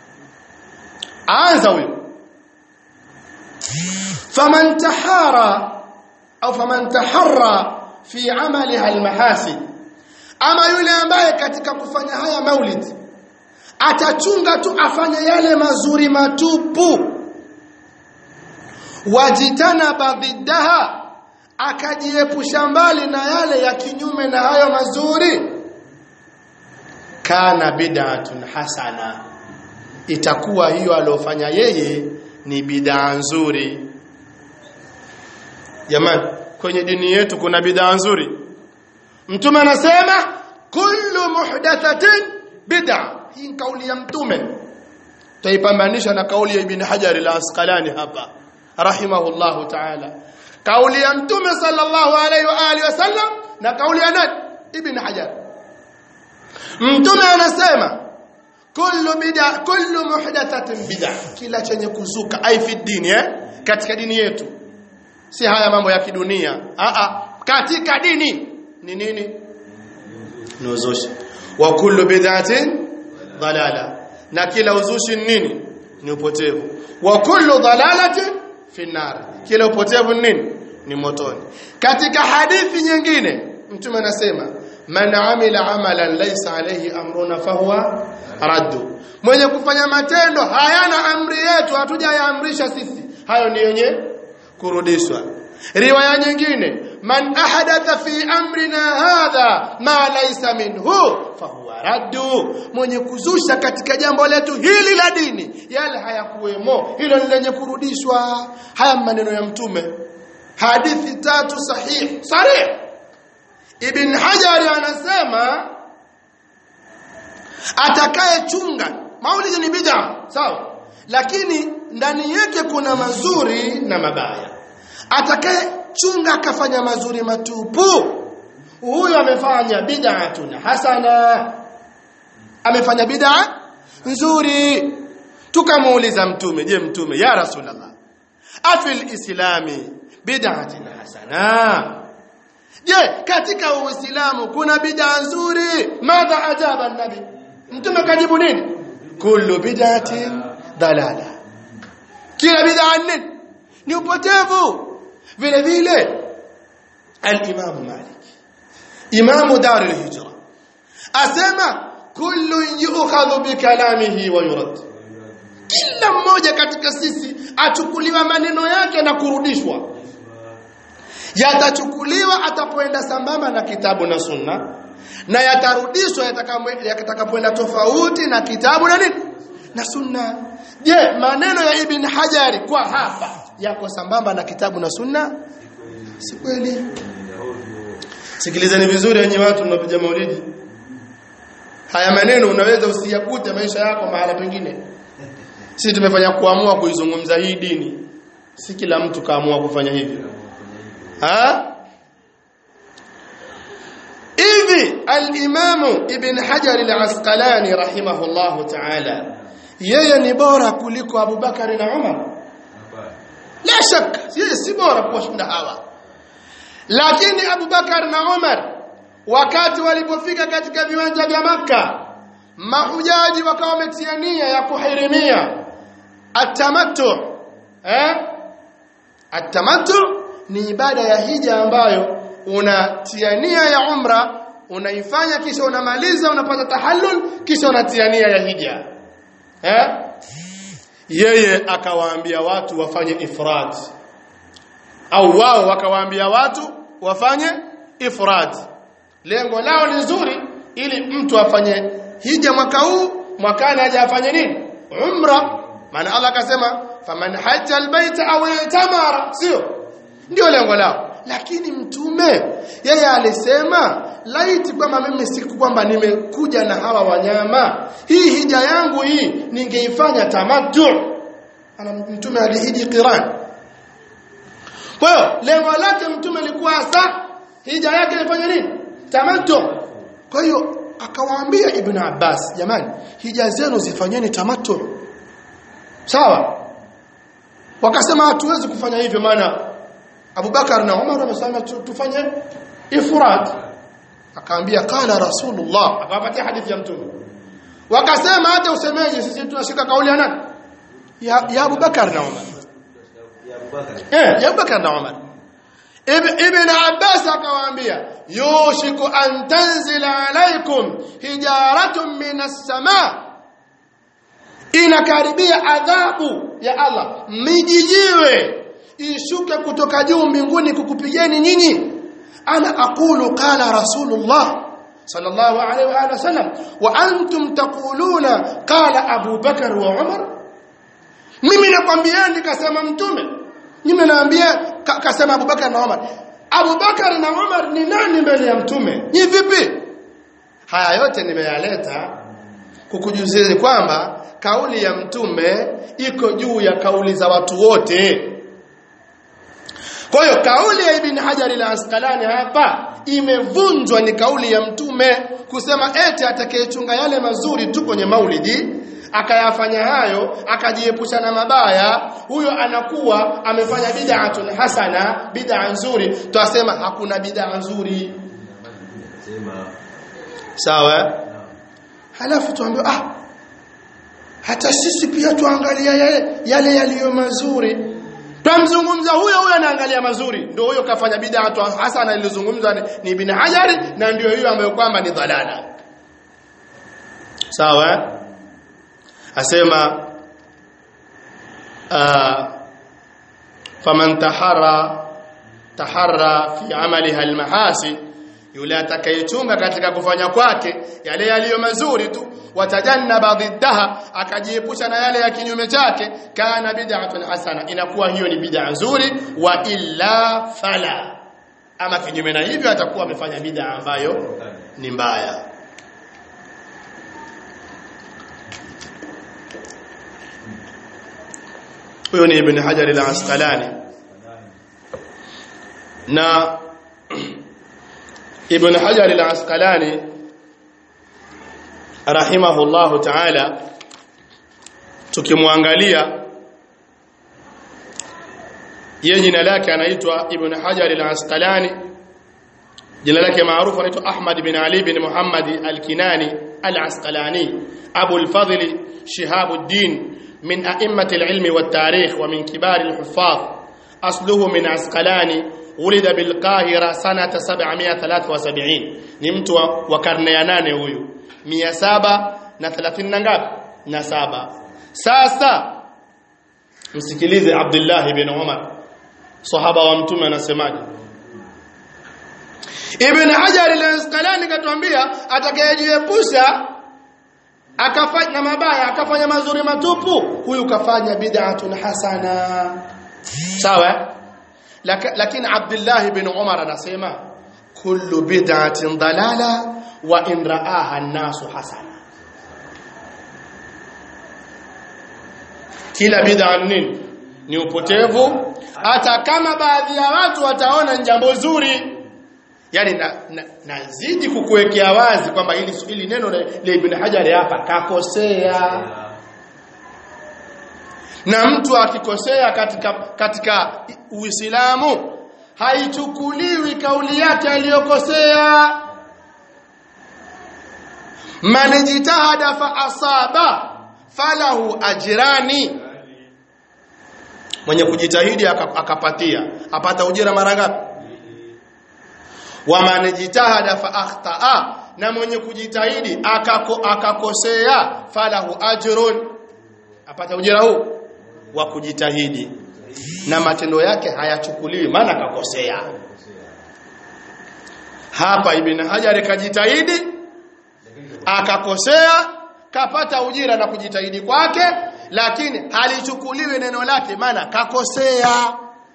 anza huyo faman tahara au faman taharra fi amaliha almahasin ama yule ambaye katika kufanya haya maulid atachunga tu afanye yale mazuri matupu wajitana badhidaha akajiepusha mbali na yale ya kinyume na hayo mazuri kana bid'atun hasana itakuwa hiyo aliyofanya yeye ni bid'a nzuri jamani kwenye dini yetu kuna bid'a nzuri mtume anasema kullu muhdathatin bid'a hii kauli ya mtume taipambanisha na kauli ya ibn hajar al-asqalani hapa rahimahullahu ta'ala kauli ya mtume sallallahu alaihi wa alihi wasallam na kauli ya nani ibn hajar mtume anasema kullu bid'a kullu muhdathatin bid'a kila chenye kuzuka ai fi dini eh katika dini yetu si haya mambo ya kidunia a a katika dini ni nini ni uzushi wa kullu bid'atin dalala na kila uzushi ni nini ni upotevu wa kullu dalalatin fi nar kila upotevu ni nini ni motoni katika hadithi nyingine mtume anasema man amila amalan laysa alayhi amruna fahuwa raddu mwenye kufanya matendo hayana amri yetu hatujayaamrisha sisi hayo ni yenye kurudishwa riwaya nyingine man ahadatha fi amrina hadha ma laysa minhu fahuwa raddu mwenye kuzusha katika jambo letu hili la dini yale hayakuwemo hilo ni lenye kurudishwa haya maneno ya mtume hadithi tatu sahihi sarih ibn hajar anasema atakayechunga maulidi ni bid'a sawa lakini ndani yake kuna mazuri na mabaya atakayechunga akafanya mazuri matupu huyo amefanya bid'atun hasana amefanya bid'a nzuri tukamuuliza mtume je mtume ya rasulullah afil islami bid'atin hasana je katika uislamu kuna bid'a nzuri madha ajaba nabi mtume kajibu nini kullu bid'atin dalala kila bid'a nini ni upotevu vile vile al-imam malik imamu dar al-hijra asema kullu yu'khadhu bi kalamihi wa yurad kila mmoja katika sisi achukuliwa maneno yake na kurudishwa yatachukuliwa atapoenda sambamba na kitabu na sunna na yatarudishwa yatakapoenda tofauti na kitabu na nini na sunna je maneno ya ibn hajari kwa hapa yako sambamba na kitabu na sunna si kweli sikilizeni vizuri yenye watu mnapiga maulidi haya maneno unaweza usiyakute maisha yako mahala pengine sisi tumefanya kuamua kuizungumza hii dini si kila mtu kaamua kufanya hivyo ha hivi al-Imam Ibn Hajar al-Asqalani rahimahullahu ta'ala yeye ni bora kuliko Abu Bakari na Umar la shaka yeye si bora kushinda hawa lakini Abu Bakar na Umar wakati walipofika katika viwanja vya maka mahujaji wakawa wametia nia ya kuhirimia atamattu eh atamattu ni ibada ya hija ambayo unatia nia ya umra unaifanya kisha unamaliza unapata tahallul kisha unatia nia ya hija eh yeye akawaambia watu wafanye ifrad au wao wakawaambia watu wafanye ifrad lengo lao ni nzuri ili mtu afanye hija mwaka huu mwakani aje afanye nini umra maana Allah akasema faman hajja albayta aw itamara sio ndio lengo lao lakini mtume yeye alisema laiti kwamba mimi siku kwamba nimekuja na hawa wanyama hii hija yangu hii ningeifanya tamattu ana mtume alihiji qiran kwa hiyo lengo lake mtume lilikuwa hasa hija yake ifanye nini tamattu kwa hiyo akawaambia ibn Abbas jamani hija zenu zifanyeni tamattu sawa wakasema hatuwezi kufanya hivyo maana Abubakar na Umar wamesema tufanye ifrad akaambia qala rasulullah akawapatia hadithi ya mtume wakasema hata usemeje sisi tunashika kauli ya nani ya, ya Abubakar na Umar eh ya Abubakar na Umar Ibn Abbas akawaambia yushiku an tanzila alaykum hijaratun minas samaa inakaribia adhabu ya Allah mijijiwe ishuke kutoka juu mbinguni kukupigeni nyinyi ana aqulu qala rasulullah sallallahu alayhi wa alihi wasallam wa antum taquluna qala Abu Bakar wa Umar mimi nakwambieni kasema mtume mimi naambia ka, kasema Abu Bakar na Umar Abu Bakar na Umar ni nani mbele ya mtume ni vipi haya yote nimeyaleta kukujuzia kwamba kauli ya mtume iko juu ya kauli za watu wote kwa hiyo kauli ya Ibn Hajar al-Asqalani hapa imevunjwa ni kauli ya mtume kusema eti atakayechunga yale mazuri tu kwenye maulidi akayafanya hayo akajiepusha na mabaya huyo anakuwa amefanya bid'atun hasana bid'a nzuri twasema hakuna bid'a nzuri sawa halafu tuambie ah hata sisi pia tuangalia yale yale yaliyo mazuri Twamzungumza huyo huyo anaangalia mazuri. Ndio huyo kafanya bid'a tu hasana ilizungumza ni, ni Ibn Hajar na ndio hiyo ambayo kwamba ni dhalala. Sawa? Asema uh, faman tahara tahara fi amaliha almahasi yule atakayechunga katika kufanya kwake yale yaliyo mazuri tu watajannaba dhiddaha akajiepusha na yale ya kinyume chake kana bid'atun hasana inakuwa hiyo ni bid'a nzuri wa illa fala ama kinyume na hivyo atakuwa amefanya bid'a ambayo ni mbaya huyo ni ibn hajar al-asqalani na ibn hajar al-asqalani rahimahullahu ta'ala tukimwangalia yeye jina lake anaitwa ibn hajar al-asqalani jina lake maarufu anaitwa ahmad bin ali bin muhammad al-kinani al-asqalani abu al-fadl shihabuddin من أئمة العلم والتاريخ ومن كبار الحفاظ أصله من عسقلاني ولد بالقاهرة سنة 773 نمت وكرني nane huyu 730 na ngapi na saba sasa msikilize Abdullah ibn Umar sahaba wa mtume anasemaje Ibn Hajar al-Asqalani katuambia atakayejiepusha akafanya na mabaya akafanya mazuri matupu huyu kafanya bid'atun hasana sawa lakini Abdullah ibn Umar anasema kullu bid'atin dalala wa in ra'aha an-nasu hasana kila bid'a nini ni upotevu hata kama baadhi ya watu wataona jambo zuri yani nazidi na, na kukuwekea wazi kwamba hili hili neno la Ibn Hajar hapa kakosea na mtu akikosea katika katika Uislamu haichukuliwi kauli yake aliyokosea man jitahada fa asaba falahu ajrani mwenye kujitahidi akapatia apata ujira mara ngapi wa man jitahada fa akhtaa na mwenye kujitahidi akako, akakosea falahu ajrun apata ujira huu wa kujitahidi na matendo yake hayachukuliwi maana akakosea hapa ibn hajar kajitahidi akakosea kapata ujira na kujitahidi kwake lakini halichukuliwi neno lake maana kakosea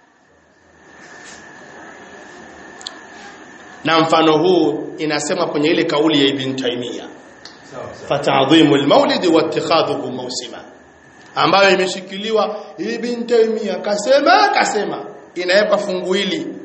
na mfano huu inasema kwenye ile kauli ya ibn Taymiyyah fatadhimu almaulid wa ittikhadhuhu mawsima ambayo imeshikiliwa ibn Taymiyyah kasema kasema inawekwa fungu hili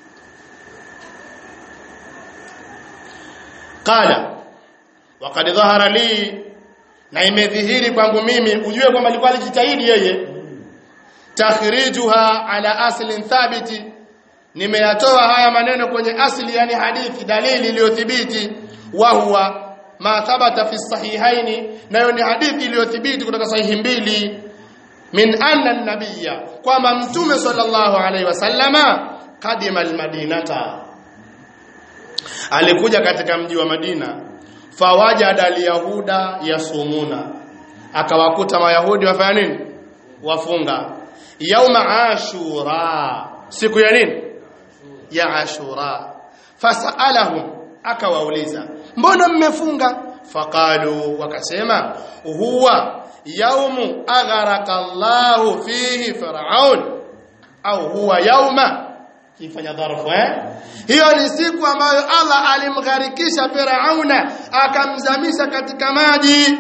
qala waqad dhahara li na imedhihiri kwangu mimi ujue kwamba alikuwa alijitahidi yeye takhrijuha ala aslin thabiti nimeyatoa haya maneno kwenye asli yani hadithi dalili iliyothibiti wa huwa ma thabata fi sahihaini nayo ni hadithi iliyothibiti kutoka sahihi mbili min anna nabiyya kwamba mtume sallallahu alaihi wasallama kadima almadinata alikuja katika mji wa Madina fawajada alyahuda yasumuna akawakuta mayahudi wafanya nini wafunga yauma ashura siku ya nini ya ashura fasalahum akawauliza mbona mmefunga faqalu wakasema huwa yaumu agharaka Allahu fihi fir'aun au huwa yauma kifanya dharfu eh hiyo ni siku ambayo Allah alimgharikisha Firauna akamzamisha katika maji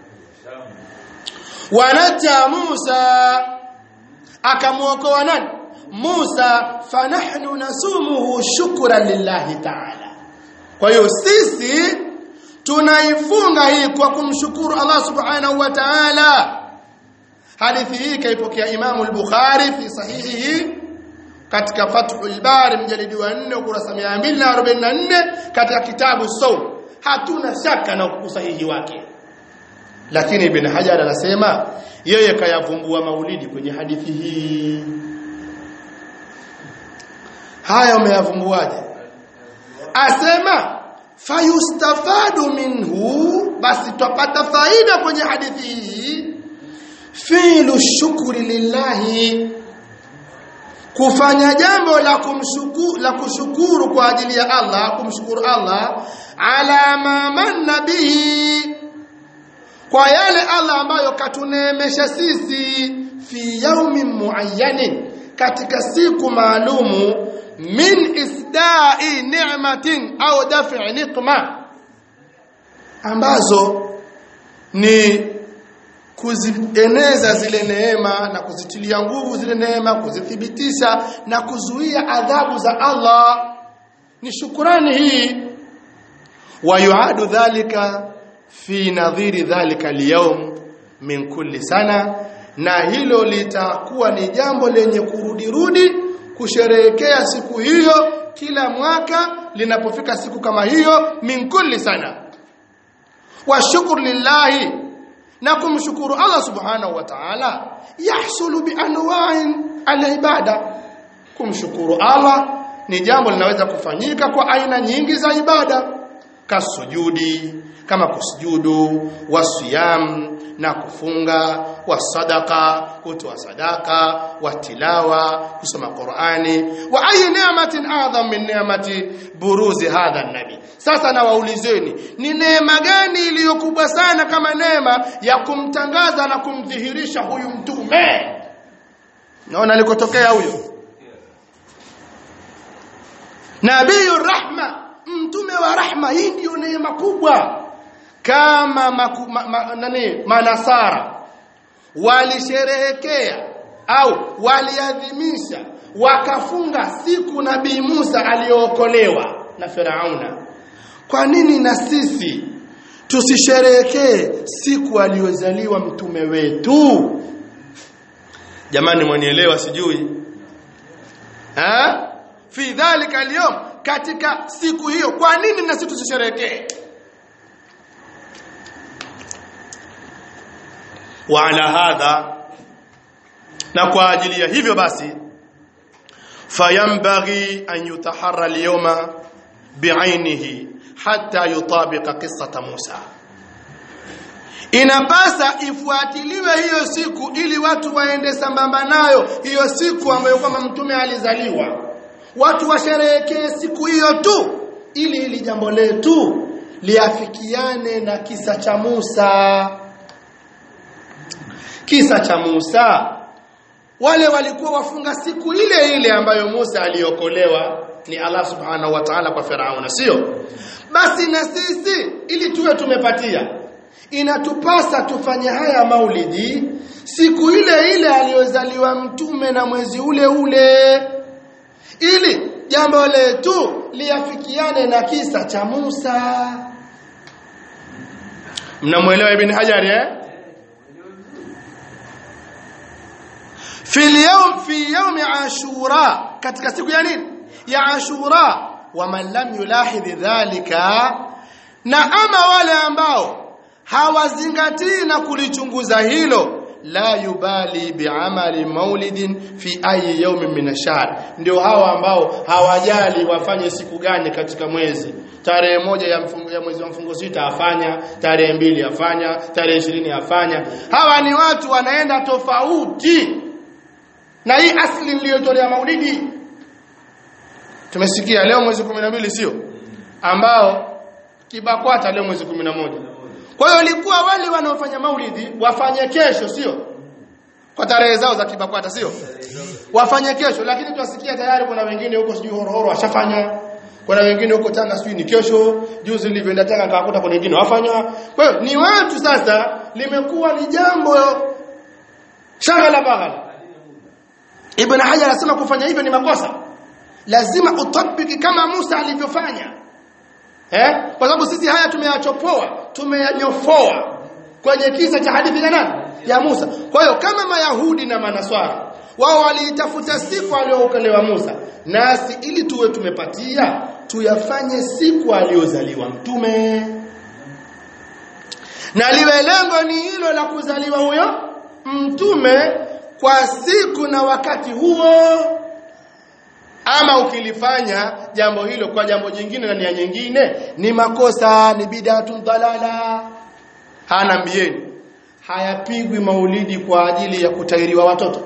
wanaja Musa akamuokoa nani Musa fanahnu nasumuhu shukran lillahi ta'ala kwa hiyo sisi tunaifunga hii kwa kumshukuru Allah subhanahu wa ta'ala hadithi hii kaipokea Imam al-Bukhari fi sahihihi katika Fathul Bari mjalidi wa 4 ukurasa 244 katika kitabu Sawm hatuna shaka na usahihi wake lakini Ibn Hajar anasema yeye kayavumbua maulidi kwenye hadithi hii haya umeyavumbuaje asema fayustafadu minhu basi tupata faida kwenye hadithi hii filu shukri lillahi kufanya jambo la kumshukuru la kushukuru kwa ajili ya Allah kumshukuru Allah ala ma manna bihi kwa yale Allah ambayo katuneemesha sisi fi yaumin muayyanin katika siku maalumu min isda'i ni'matin au daf'i niqma ambazo ni kuzieneza zile neema na kuzitilia nguvu zile neema kuzithibitisha na kuzuia adhabu za Allah ni shukrani hii wayuadu dhalika fi nadhiri dhalika al min kulli sana na hilo litakuwa ni jambo lenye kurudirudi kusherehekea siku hiyo kila mwaka linapofika siku kama hiyo min kulli sana wa shukru lillahi na kumshukuru Allah subhanahu wa ta'ala yahsulu bi anwa'in al-ibada kumshukuru Allah ni jambo linaweza kufanyika kwa aina nyingi za ibada kasujudi kama kusujudu wasiyam na kufunga wasadaka kutoa sadaka watilawa kusoma Qur'ani wa ayi ni'matin adham min ni'mati buruzi hadha nabi sasa na waulizeni ni neema gani iliyokubwa sana kama neema ya kumtangaza na kumdhihirisha huyu mtume naona alikotokea huyo nabiyu rahma mtume wa rahma hii ndio neema kubwa kama maku, ma, ma, nani manasara walisherehekea au waliadhimisha wakafunga siku nabii Musa aliyookolewa na Firauna kwa nini na sisi tusisherehekee siku aliyozaliwa mtume wetu jamani mwanielewa sijui ha fi dhalika al katika siku hiyo kwa nini na sisi tusisherehekee wa ala hadha na kwa ajili ya hivyo basi fayambaghi an yutaharra al-yawma bi'ainihi hatta yutabiqa qissata Musa inapasa ifuatiliwe hiyo siku ili watu waende sambamba nayo hiyo siku ambayo kwamba mtume alizaliwa watu washerehekee siku hiyo tu ili ili jambo letu liafikiane na kisa cha Musa kisa cha Musa wale walikuwa wafunga siku ile ile ambayo Musa aliokolewa ni Allah subhanahu wa ta'ala kwa Firauna sio basi na sisi ili tuwe tumepatia inatupasa tufanye haya maulidi siku ile ile aliyozaliwa mtume na mwezi ule ule ili jambo letu liafikiane na kisa cha Musa mnamuelewa ibn Hajar eh fi yawm fi yawm ashura katika siku ya nini ya ashura wa man lam yulahidh dhalika na ama wale ambao hawazingatii na kulichunguza hilo la yubali biamali maulidin fi ayi yawmin min ash-shahr ndio hawa ambao hawajali wafanye siku gani katika mwezi tarehe moja ya, mfungo, ya mwezi wa mfungo sita afanya tarehe mbili afanya tarehe ishirini afanya hawa ni watu wanaenda tofauti na hii asli niliyotolea maulidi tumesikia leo mwezi 12 sio ambao kibakwata leo mwezi 11 kwa hiyo ilikuwa wale wanaofanya maulidi wafanye kesho sio kwa tarehe zao za kibakwata sio wafanye kesho lakini tuwasikia tayari kuna wengine huko sijui horohoro washafanya kuna wengine huko Tanga sijui ni kesho juzi nilivyoenda Tanga nikakuta kuna wengine wafanya kwa hiyo ni watu sasa limekuwa ni jambo shagala baghala Ibn Hajar anasema kufanya hivyo ni makosa lazima utabiki kama Musa alivyofanya eh kwa sababu sisi haya tumeyachopoa tumeyanyofoa kwenye kisa cha hadithi ya nani ya Musa kwa hiyo kama mayahudi na manaswara wao waliitafuta siku aliyookolewa Musa nasi ili tuwe tumepatia tuyafanye siku aliyozaliwa mtume na liwe lengo ni hilo la kuzaliwa huyo mtume kwa siku na wakati huo ama ukilifanya jambo hilo kwa jambo jingine na nia nyingine ni makosa ni bid'atun dalala hana mbieni hayapigwi maulidi kwa ajili ya kutairiwa watoto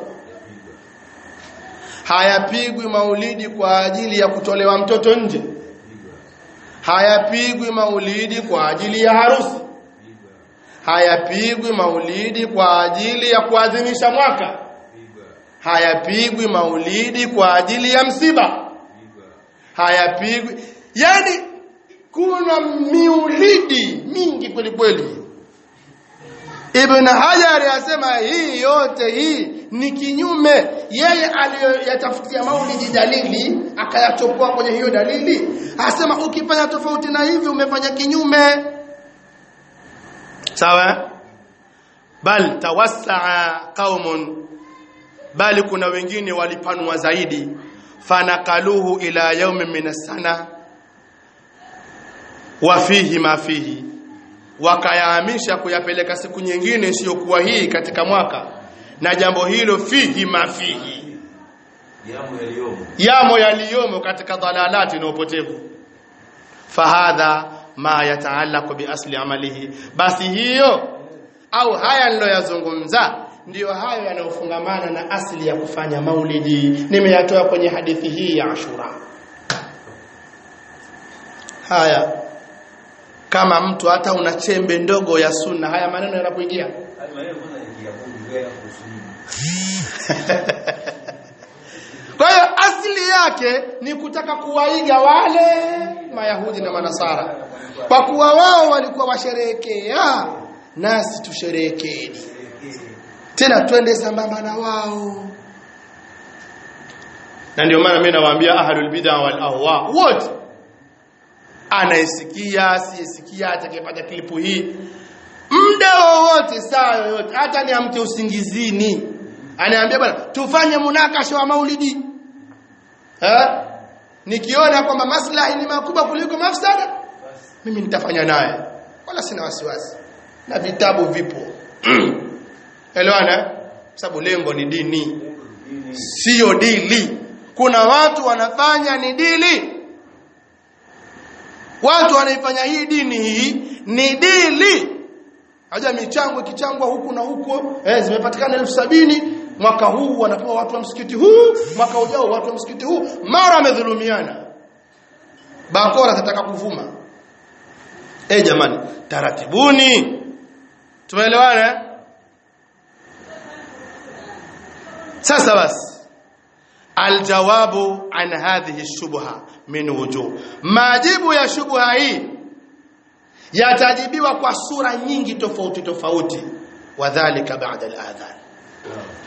hayapigwi maulidi kwa ajili ya kutolewa mtoto nje hayapigwi maulidi kwa ajili ya harusi hayapigwi maulidi kwa ajili ya kuadhimisha mwaka hayapigwi maulidi kwa ajili ya msiba hayapigwi yani kuna miulidi mingi kweli kweli Ibn Hajar asema hii yote hii ni kinyume yeye aliyoyatafutia maulidi dalili akayachopoa kwenye hiyo dalili asema ukifanya tofauti na hivi umefanya kinyume sawa bal tawassaa qaumun bali kuna wengine walipanua zaidi fanakaluhu ila yaumin min sana wa fihi ma fihi wakayahamisha kuyapeleka siku nyingine isiyokuwa hii katika mwaka na jambo hilo fihi ma fihi yamo yaliyomo yamo yaliyomo katika dhalalati na upotevu fahadha ma yataallaqu bi asli amalihi basi hiyo au haya niloyazungumza ndiyo hayo yanayofungamana na asili ya kufanya maulidi nimeyatoa kwenye hadithi hii ya Ashura haya kama mtu hata una chembe ndogo ya sunna haya maneno yanakuingia hadi maneno kwanza ni ya Mungu wewe kuhusu kwa hiyo asili yake ni kutaka kuwaiga wale mayahudi na manasara kwa kuwa wao walikuwa washerehekea nasi tusherehekeeni tena twende sambamba na wao na ndio maana mimi nawaambia ahlul bid'a wal ahwa wote anayesikia asiyesikia atakayepata klipu hii muda wowote saa yoyote hata niamke usingizini anaambia bwana tufanye munakasha wa maulidi eh nikiona kwamba maslahi ni makubwa kuliko mafsada mimi nitafanya naye wala sina wasiwasi na vitabu vipo elewana sababu lengo ni dini sio dili kuna watu wanafanya ni dili watu wanaifanya hii dini hii ni dili haja michango ikichangwa huku na huko eh zimepatikana elfu sabini mwaka huu wanapewa watu wa msikiti huu mwaka ujao watu wa msikiti huu mara wamedhulumiana bakora tataka kuvuma eh jamani taratibuni tumeelewana eh? sasa basi aljawabu an hadhihi shubha min wujuh majibu ya shubha hii yatajibiwa kwa sura nyingi tofauti tofauti wadhālika ba'da al-adhan